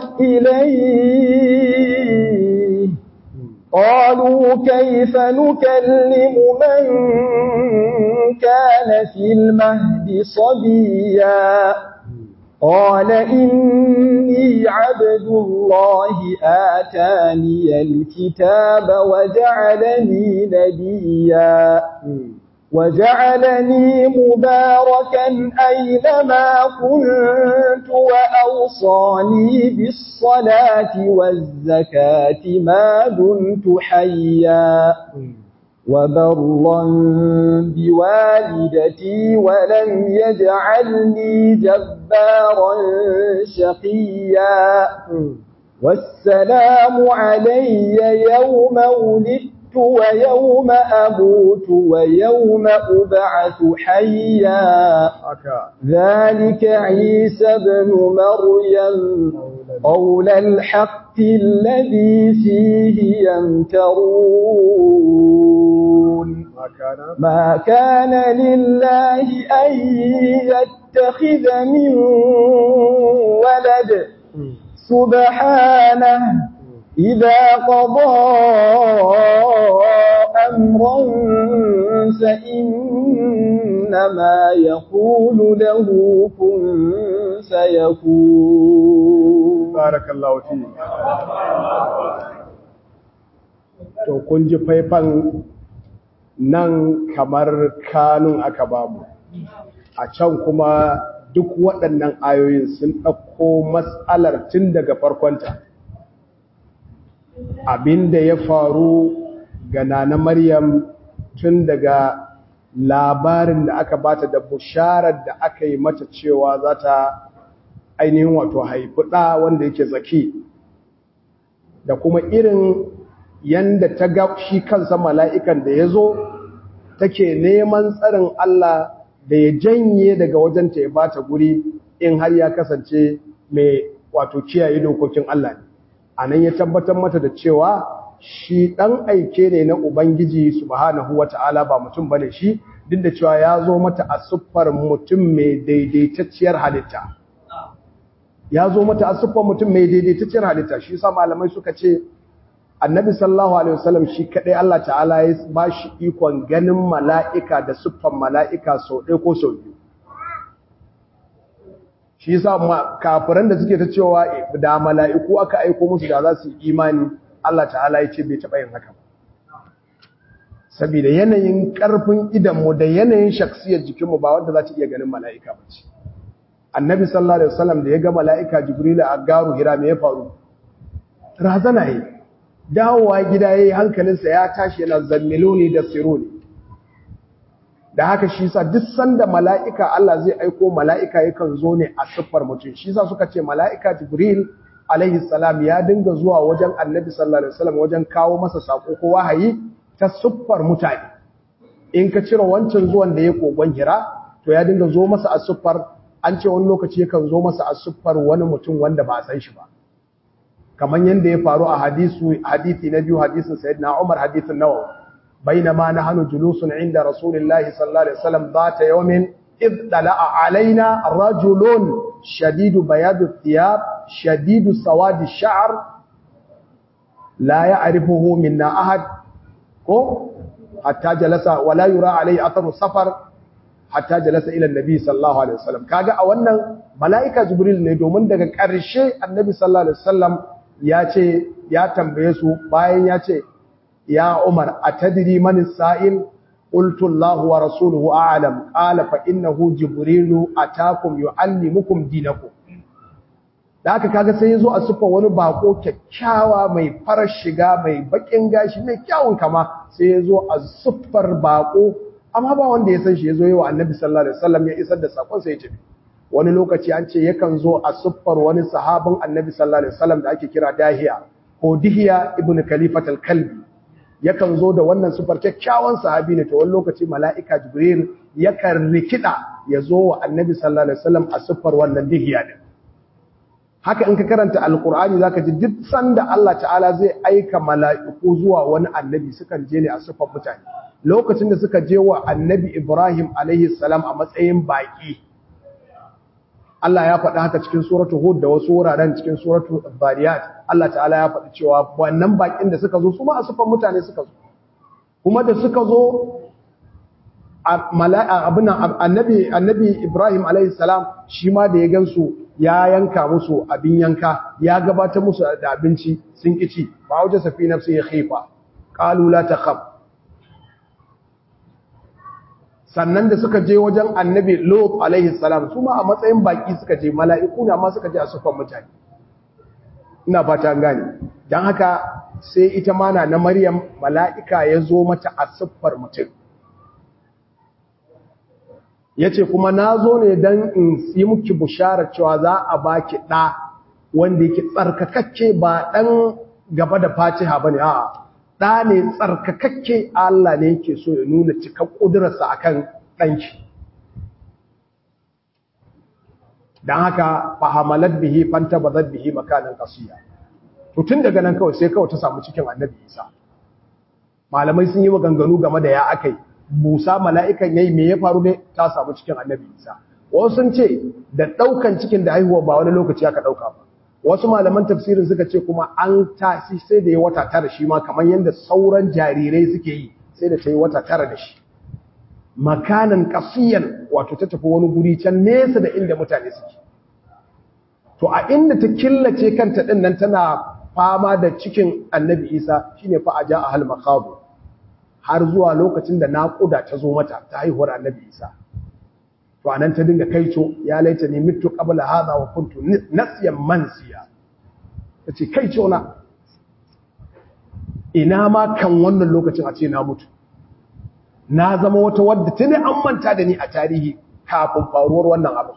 إليه قالوا كيف نكلم من كان في المهد صبيا قال إني عبد الله آتاني الكتاب وجعلني نبيا وجعلني مباركا أينما كنت وأوصاني بالصلاة والزكاة ما دمت حيا وبرا بوالدتي ولم يجعلني جبارا شقيا والسلام علي يوم ولدت ويوم أموت ويوم أبعث حيا ذلك عيسى بن مريم قول الحق الذي فيه يمترون ما كان لله أن يتخذ من ولد سبحانه إذا قضى أمرا فإنما يقول له كن فيكون بارك الله فيك to kun ji faifan nan kamar kanun aka bamu a can kuma duk waɗannan ayoyin sun ɗauko matsalar tun daga farkonta abinda ya faru ga nana Maryam tun daga labarin da aka bata da busharar da aka yi mata cewa za ta ainihin wato haifi ɗa wanda yake zaki da kuma irin yanda ta ga shi kansa mala'ikan da ya zo take neman tsarin Allah da ya janye daga wajenta ya bata guri in har ya kasance mai wato kiyaye dokokin Allah ne a nan ya tabbatar mata da cewa shi ɗan aike ne na Ubangiji subhanahu wa ta'ala ba mutum bane shi duk da cewa ya zo mata a siffar mutum mai daidaitacciyar halitta ya zo mata a siffar mutum mai daidaitacciyar halitta shi sa malamai suka ce annabi sallallahu alaihi wasallam shi kadai Allah ta'ala ya ba shi ikon ganin mala'ika da siffar mala'ika sau ɗaya ko sau biyu shi yasa kafiran da suke ta cewa da mala'iku aka aiko musu da za su yi imani Allah ta'ala ya ce bai taɓa yin haka ba saboda yanayin ƙarfin idanmu da yanayin shaksiyar jikinmu ba wanda za ta iya ganin mala'ika ba ce annabi sallallahu alaihi wasallam da ya ga mala'ika jibrila a garu hira me ya faru razana yi dawowa gida yayi hankalinsa ya tashi yana zammiluni da siruni da haka shi sa duk sanda mala'ika Allah zai aiko mala'ika yakan zo ne a siffar mutum shi sa suka ce mala'ika jibril alaihi salam ya dinga zuwa wajen annabi sallallahu alaihi wasallam wajen kawo masa sako ko wahayi ta siffar mutane in ka cire wancan zuwan da ya kogon hira to ya dinga zo masa a siffar an ce wani lokaci yakan zo masa a siffar wani mutum wanda ba a san shi ba kamar yadda ya faru a hadisu hadisi na biyu hadisin sayyidina Umar hadisin Nawawi bainama nahnu julusun inda rasulillahi sallallahu alaihi wasallam zata yawmin id dala'a alaina rajulun shadidu bayadu thiyab shadidu sawadi sha'r la ya'rifuhu minna ahad ko hatta jalasa wala yura alai atharu safar hatta jalasa ila annabi sallallahu alaihi wasallam kaga a wannan malaika jibril ne domin daga ƙarshe annabi sallallahu alaihi wasallam ya ce ya tambaye su bayan ya ce ya umar atadri man sa'il qultu allah wa rasuluhu a'lam qala fa innahu jibrilu atakum yuallimukum dinakum da aka kaga sai yazo a sufa wani bako kyakkyawa mai farar shiga mai bakin gashi mai kyawun kama sai yazo a sufar bako amma ba wanda ya san shi yazo yawa annabi sallallahu alaihi wasallam ya isar da sakon sai ya tafi wani lokaci an ce yakan zo a siffar wani sahabin annabi sallallahu alaihi wasallam da ake kira dahiya ko dihiya ibn khalifat al-kalbi yakan zo da wannan siffar kyakkyawan sahabi ne to wani lokaci mala'ika jibril yakan rikida ya zo wa annabi sallallahu alaihi wasallam a siffar wannan dihiya din haka in ka karanta alqur'ani zaka ji duk sanda Allah ta'ala zai aika mala'iku zuwa wani annabi sukan je ne a siffar mutane lokacin da suka je wa annabi ibrahim alaihi salam a matsayin baki Allah ya faɗi haka cikin suratu Hud da wasu wuraren cikin suratu Zariyat Allah ta'ala ya faɗi cewa wannan bakin da suka zo su ma a sufan mutane suka zo kuma da suka zo abin annabi annabi Ibrahim alayhi salam shi ma da ya gansu ya yanka musu abin yanka ya gabatar musu da abinci sun kici fa waje safi nafsi ya khifa qalu la takhaf sannan da suka je wajen annabi lot alaihi salam su ma a matsayin baki suka je mala'iku na ma suka je a sufan mutane ina fata gane don haka sai ita mana na maryam mala'ika ya zo mata a siffar mutum ya ce kuma na zo ne don in yi muki bushara cewa za a baki ɗa wanda yake tsarkakakke ba ɗan gaba da fatiha ba ne a ɗa ne tsarkakakke Allah ne yake so ya nuna cikar ƙudurarsa a kan ɗanki don haka fahamalar bihi fanta ba zan bihi makanan kasiya tun daga nan kawai sai kawai ta samu cikin annabi isa malamai sun yi maganganu game da ya aka yi Musa mala'ikan yayi me ya faru ne ta samu cikin Annabi Isa. Wasu sun ce da ɗaukan cikin da haihuwa ba wani lokaci aka ɗauka ba. Wasu malaman tafsirin suka ce kuma an tasi sai da ya wata tara shi ma kamar yadda sauran jarirai suke yi sai da ta yi wata tara da shi. Makanan kasiyan wato ta tafi wani guri can nesa da inda mutane suke. To a inda ta killace kanta ɗin nan tana fama da cikin Annabi Isa shine fa a ja a hal makabu. har zuwa lokacin da naƙuda ta zo mata ta haihuwar annabi isa to anan ta dinga kaico ya laita ne mitu qabla hadha wa kuntu nasiyan mansiya tace kaico na ina ma kan wannan lokacin a ce na mutu na zama wata wadda tuni an manta da ni a tarihi kafin faruwar wannan abu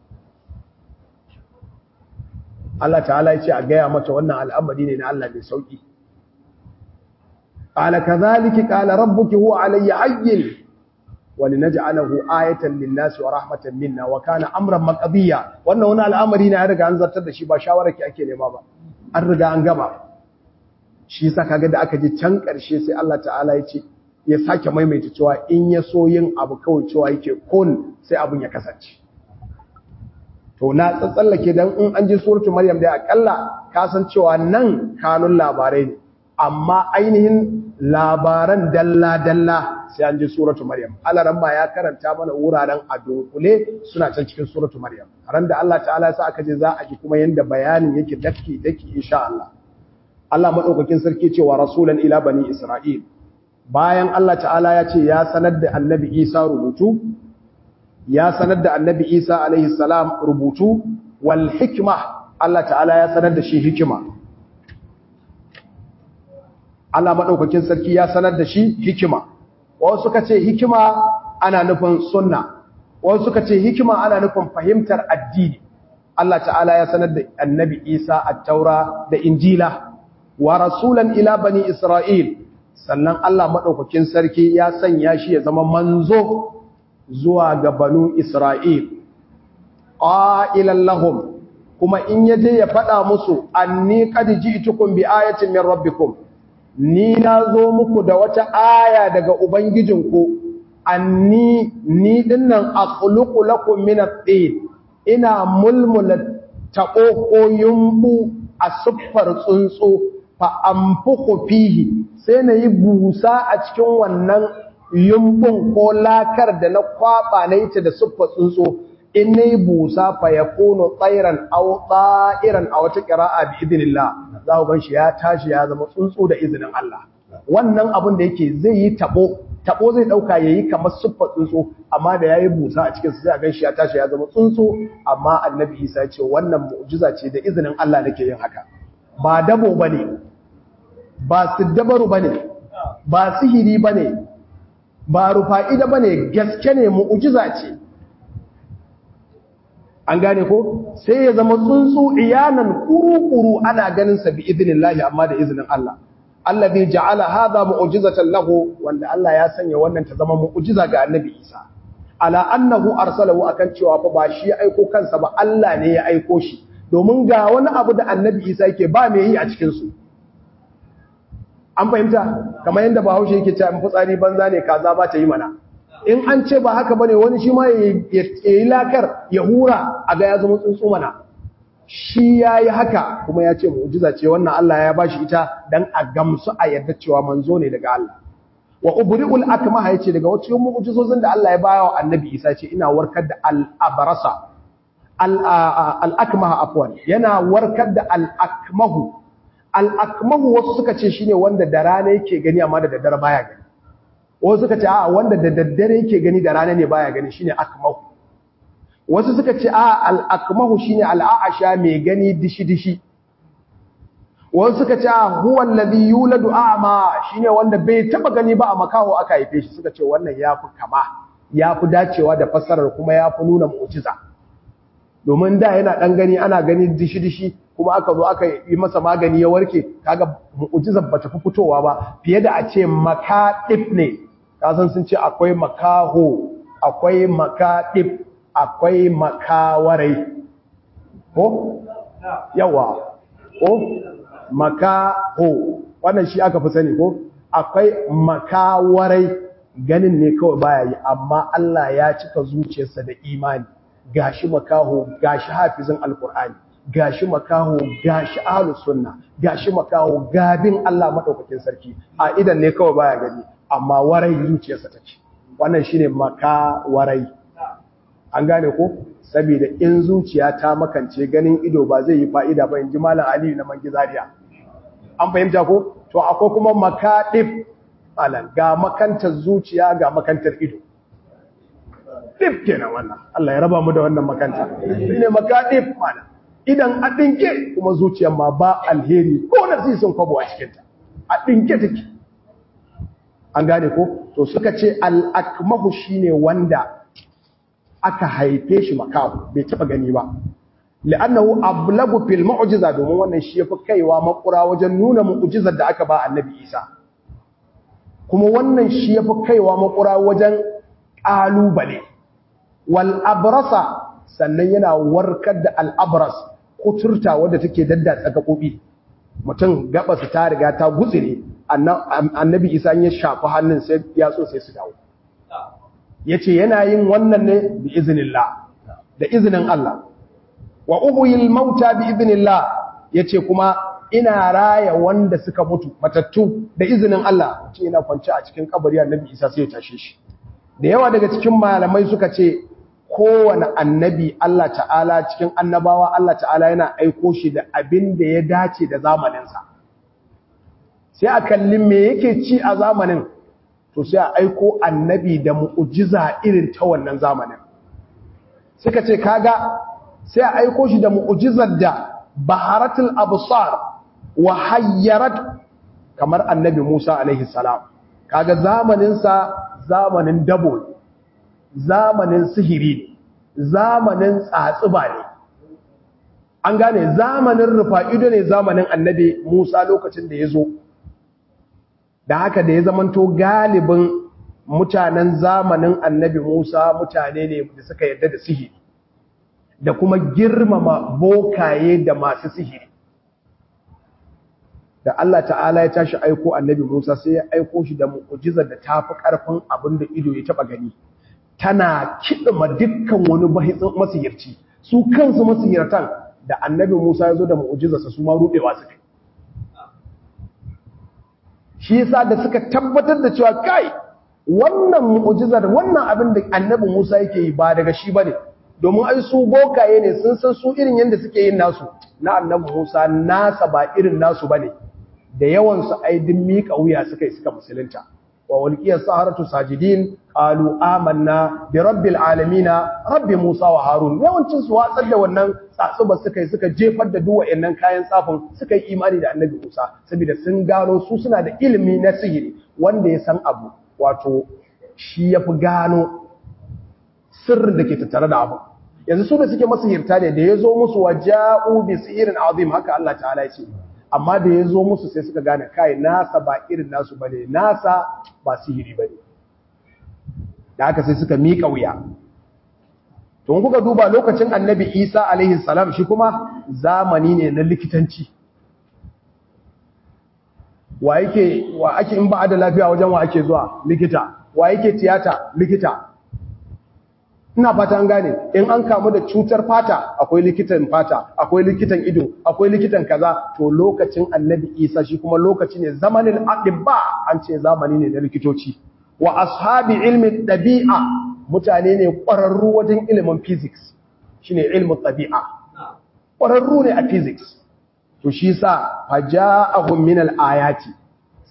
Allah ta'ala ya ce a gaya mata wannan al'amari ne na Allah mai sauki قال كذلك قال ربك هو علي عين ولنجعله آية للناس ورحمة منا وكان أمرا مقضيا wannan wani al'amari ne ya riga an zartar da shi ba shawararki ake nema ba an riga an gama shi yasa kaga da aka je can karshe sai Allah ta'ala ya ce ya sake maimaita cewa in ya so yin abu kawai cewa yake kun sai abun ya kasance to na tsatsallake dan in an ji suratul maryam dai akalla ka san cewa nan kanun labarai ne amma ainihin labaran dalla-dalla sai an ji suratu Maryam. Alaran ma ya karanta mana wuraren a dunkule suna can cikin suratu Maryam. Ran da Allah ta'ala sa aka je za a ji kuma yanda bayanin yake daki daki insha Allah. Allah madaukakin sarki cewa rasulan ila bani Isra'il. Bayan Allah ta'ala ya ce ya sanar da Annabi Isa rubutu, ya sanar da Annabi Isa alaihi salam rubutu wal hikma Allah ta'ala ya sanar da shi hikima. Allah maɗaukakin sarki ya sanar da shi hikima wasu suka ce hikima ana nufin sunna wasu suka ce hikima ana nufin fahimtar addini Allah ta'ala ya sanar da annabi Isa at-taura da injila wa rasulan ila bani Isra'il sannan Allah maɗaukakin sarki ya sanya shi ya zama manzo zuwa ga banu Isra'il ƙa'ilan lahum kuma in yaje ya faɗa musu anni qad ji'tukum bi ayatin min rabbikum ni na zo muku da wata aya daga Ubangijinku, anni ni dinnan akhluqu lakum min at-tin ina mulmula taɓo ko yumbu a siffar tsuntsu fa anfukhu fihi sai na yi busa a cikin wannan yumbun ko lakar da na kwaba na ita da siffar tsuntsu in na yi busa fa ya kono tsairan au tsa'iran a wata ƙira'a bi idinillah za ku gan shi ya tashi ya zama tsuntsu da izinin Allah wannan abin da yake zai yi tabo tabo zai dauka yayi kamar suffa tsuntsu amma da yayi busa a cikin sai a gan shi ya tashi ya zama tsuntsu amma annabi Isa ya ce wannan mu'jiza ce da izinin Allah nake yin haka ba dabo bane ba siddabaru bane ba sihiri bane ba rufa'ida bane gaske ne mu'jiza ce an gane ko sai ya zama tsuntsu iyanan kuru-kuru ana ganin sa bi idinillahi amma da izinin Allah Allah bai ja'ala hadha mu'jizatan lahu wanda Allah ya sanya wannan ta zama mu'jiza ga Annabi Isa ala annahu arsalahu akan cewa fa ba shi ya aiko kansa ba Allah ne ya aiko shi domin ga wani abu da Annabi Isa yake ba mai yi a cikin su an fahimta kamar yadda Bahaushe yake cewa in fitsari banza ne kaza ba ta yi mana in an ce ba haka bane wani shi ma ya yi lakar ya hura a ga ya zama tsuntsu mana shi ya yi haka kuma ya ce mu'jiza ce wannan Allah ya bashi ita dan a gamsu a yadda cewa manzo ne daga Allah wa ubri'ul akmaha yace daga wacce mu'jizozin da Allah ya baya wa annabi Isa ce ina warkar da al-abrasa al-akmaha afwan yana warkar da al-akmahu al-akmahu wasu suka ce shine wanda da rana yake gani amma da daddare baya gani wasu suka ce a wanda da daddare yake gani da rana ne baya gani shine akmahu wasu suka ce a al-akmahu shine al-a'asha mai gani dishi dishi wasu suka ce a huwa alladhi yuladu a'ma shine wanda bai taba gani ba a makaho aka haife shi suka ce wannan yafi kama yafi dacewa da fassarar kuma yafi nuna mu'jiza domin da yana dan gani ana gani dishi dishi kuma aka zo aka yi masa magani ya warke kaga mu'jizar bata fi fitowa ba fiye da a ce makadif ne kasan sun ce akwai makaho akwai makadif akwai makawarai ko yawa ko makaho wannan shi aka fi sani ko akwai makawarai ganin ne kawai baya yi amma Allah ya cika zuciyarsa da imani gashi makaho gashi hafizin alkur'ani gashi makaho gashi ahlus sunna gashi makaho gabin Allah madaukakin sarki a idan ne kawai baya gani amma warai zuciyarsa take wannan shine makawarai an gane ko saboda in zuciya ta makance ganin ido ba zai yi fa'ida ba inji malam Ali na mangizariya an fahimta ko to akwai kuma makadif alan ga makantar zuciya ga makantar ido dif kenan wannan Allah ya raba mu da wannan makanta shine makadif malam idan a ɗinke kuma zuciyar ma ba alheri ko na sisin kwabo a cikinta a ɗinke take an gane ko to suka ce al'akmahu shi ne wanda aka haife shi makahu bai taɓa gani ba li'annahu ablagu fil mu'jiza domin wannan shi yafi kaiwa makura wajen nuna mu'jizar da aka ba annabi Isa kuma wannan shi yafi kaiwa makura wajen ƙalubale wal abrasa sannan yana warkar da al abras kuturta wadda take daddatsa gaɓoɓi mutum gaɓasa ta riga ta gutsire annabi isa ya shafi hannun sai ya so sai su dawo ya ce yana yin wannan ne bi izinillah da izinin Allah wa uhuyil mauta bi izinillah ya ce kuma ina raya wanda suka mutu matattu da izinin Allah ce yana kwanci a cikin kabari annabi isa sai ya tashe shi da yawa daga cikin malamai suka ce kowane annabi Allah ta'ala cikin annabawa Allah ta'ala yana aiko shi da abin da ya dace da zamaninsa sai a kalli me yake ci a zamanin to sai a aiko annabi da mu'ujiza irin ta wannan zamanin suka ce kaga sai a aiko shi da mu'ujizar da baharatul absar wa hayyarat kamar annabi Musa alaihi salam kaga zamaninsa zamanin dabo zamanin sihiri zamanin tsatsuba ne an gane zamanin rufa'ido ne zamanin annabi Musa lokacin da ya zo da haka da ya zamanto galibin mutanen zamanin annabi Musa mutane ne da suka yarda da sihiri da kuma girmama bokaye da masu sihiri da Allah ta'ala ya tashi aiko annabi Musa sai ya aiko shi da mu'ujizar da tafi karfin abin da ido ya taba gani tana kiɗima dukkan wani masihirci su kansu masihirtan da annabi Musa ya zo da mu'ujizarsa su ma ruɗewa su kai shi yasa da suka tabbatar da cewa kai wannan mu'ujizar wannan abin da annabi Musa yake yi ba daga shi bane domin ai su bokaye ne sun san su irin yanda suke yin nasu na annabi Musa nasa ba irin nasu bane da yawan su ai din mika wuya suka yi suka musulunta wa walqiyas saharatu sajidin qalu amanna bi rabbil alamin rabbi Musa wa Harun yawancin su watsar da wannan tsatsuba suka yi suka jefar da duk wayannan kayan tsafin suka yi imani da annabi Musa saboda sun gano su suna da ilimi na sihiri wanda ya san abu wato shi yafi gano sirrin da ke tattare da abu yanzu su da suke masihirta ne da ya zo musu waja'u bi sihirin azim haka Allah ta'ala ya ce amma da ya zo musu sai suka gane kai nasa ba irin nasu bane nasa ba sihiri bane da haka sai suka miƙa wuya to kuka duba lokacin annabi Isa alaihi salam shi kuma zamani ne na likitanci wa yake wa ake in ba da lafiya wajen wa ake zuwa likita wa yake tiyata likita ina fata an gane in an kamu da cutar fata akwai likitan fata akwai likitan ido akwai likitan kaza to lokacin annabi isa shi kuma lokaci ne zamanin adibba an ce zamani ne na likitoci wa ashabi ilmi ɗabi'a mutane ne ƙwararru wajen ilimin physics shine ilmin ɗabi'a ƙwararru ne a physics to shi sa faja'ahum min al-ayati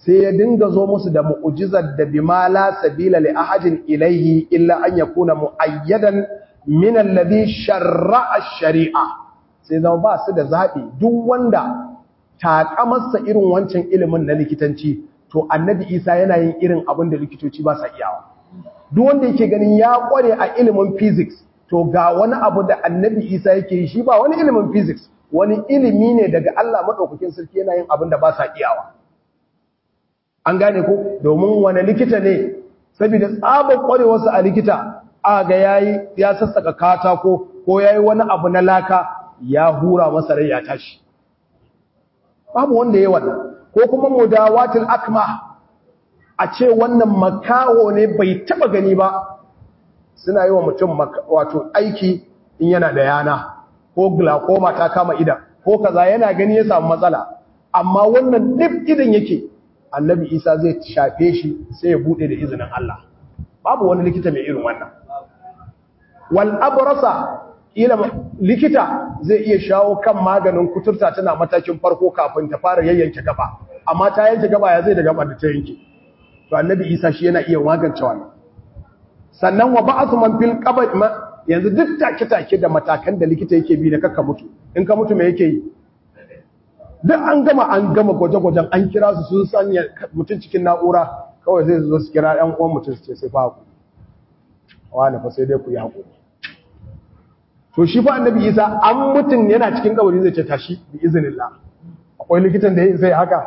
sai ya dinga zo musu da mu'jizar da bima la sabila li ahadin ilayhi illa an yakuna muayyadan min alladhi sharra'a shari'a sai zama ba su da zabi duk wanda takamarsa irin wancan ilimin na likitanci to annabi Isa yana yin irin abin da likitoci ba sa iyawa duk wanda yake ganin ya kware a ilimin physics to ga wani abu da annabi Isa yake yi shi ba wani ilimin physics wani ilimi ne daga Allah madaukakin sarki yana yin abin da ba sa iyawa an gane ko domin wani likita ne saboda tsabar kwarewarsa a likita a ga yayi ya sassaka katako ko yayi wani abu na laka ya hura masa rai ya tashi babu wanda yayi wannan ko kuma mudawatul akma a ce wannan makaho ne bai taba gani ba suna yi wa mutum wato aiki in yana da yana ko glaucoma ta kama idan ko kaza yana gani ya samu matsala amma wannan duk idan yake annabi isa zai shafe shi sai ya bude da izinin Allah babu wani likita mai irin wannan wal abrasa ila likita zai iya shawo kan maganin kuturta tana matakin farko kafin ta fara yayyanke gaba amma ta yanke gaba ya zai da gaba da ta yanke to annabi isa shi yana iya magance wannan sannan wa ba'athu man fil qabr yanzu duk take-take da matakan da likita yake bi na kakka mutu in ka mutu me yake yi duk an gama an gama gwaje-gwajen an kira su sun sanya mutum cikin na'ura kawai zai zo su kira ɗan uwan mutum su ce sai fa ku wani fa sai dai ku yi haƙuri to shi fa annabi isa an mutum yana cikin kabari zai ce tashi bi iznillah akwai likitan da zai haka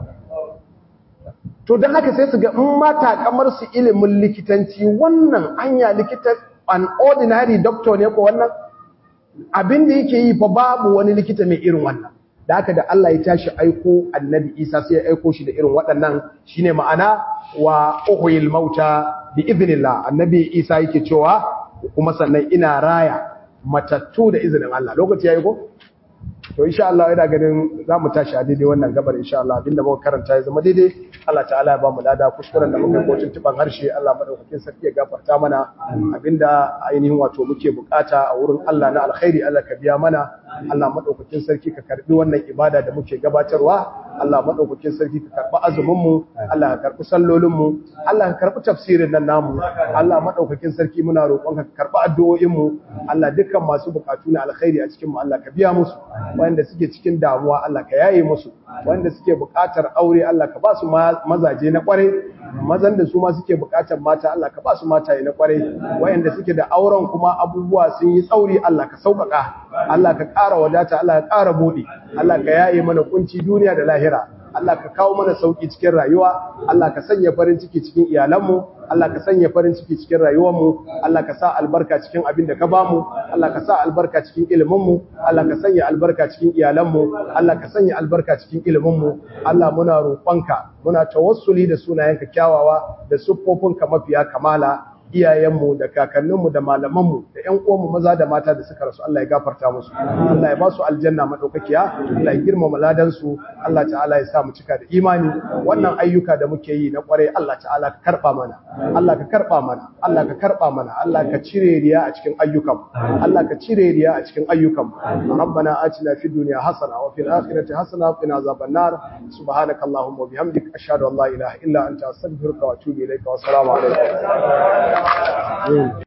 to don haka sai su ga in mata kamar su ilimin likitanci wannan anya likita an ordinary doctor ne ko wannan abin da yake yi fa babu wani likita mai irin wannan da haka da Allah ya tashi aiko annabi Isa sai ya aiko shi da irin waɗannan shine ma'ana wa uhyil mauta bi idhnillah annabi Isa yake cewa kuma sannan ina raya matattu da izinin Allah lokaci yayi ko to insha Allah ina ganin zamu tashi a daidai wannan gabar insha Allah abinda muka karanta ya zama daidai Allah ta'ala ya ba mu lada kuskuren da muka kocin tuban harshe Allah madaukakin sarki ya gafarta mana abinda ainihin wato muke bukata a wurin Allah na alkhairi Allah ka biya mana Allah madaukakin sarki ka karbi wannan ibada da muke gabatarwa Allah madaukakin sarki ka karbi azumin mu Allah ka karbi sallolin mu Allah ka karbi tafsirin nan namu Allah madaukakin sarki muna roƙon ka karbi addu'o'in mu Allah dukkan masu bukatu na alkhairi a cikin mu Allah ka biya musu wanda suke cikin damuwa Allah ka yaye musu wanda suke bukatar aure Allah ka ba su mazaje na kwarai mazan da su ma suke bukatar mata Allah ka ba su mataye na kwarai wayanda suke da auren kuma abubuwa sun yi tsauri Allah ka sauƙaƙa Allah ka ƙara wadata Allah ka ƙara buɗi Allah ka yaye mana kunci duniya da lahira Allah ka kawo mana sauki cikin rayuwa Allah ka sanya farin ciki cikin iyalanmu Allah ka sanya farin ciki cikin rayuwarmu Allah ka sa albarka cikin abin da ka bamu Allah ka sa albarka cikin iliminmu Allah ka sanya albarka cikin iyalanmu Allah ka sanya albarka cikin iliminmu Allah muna roƙonka muna tawassuli da sunayenka kyawawa da siffofinka mafiya kamala iyayenmu da kakanninmu da malamanmu da ƴan uwanmu maza da mata da suka rasu Allah ya gafarta musu Allah ya ba su aljanna madaukakiya Allah ya girmama ladan su Allah ta'ala ya sa mu cika da imani wannan ayyuka da muke yi na kware Allah ta'ala ka karba mana Allah ka karba mana Allah ka karba mana Allah ka cire riya a cikin ayyukan Allah ka cire riya a cikin ayyukan rabbana atina fid dunya hasana wa fil akhirati hasana wa qina azaban nar subhanaka allahumma wa bihamdika ashhadu an la ilaha illa anta astaghfiruka wa atubu ilayka wa assalamu alaikum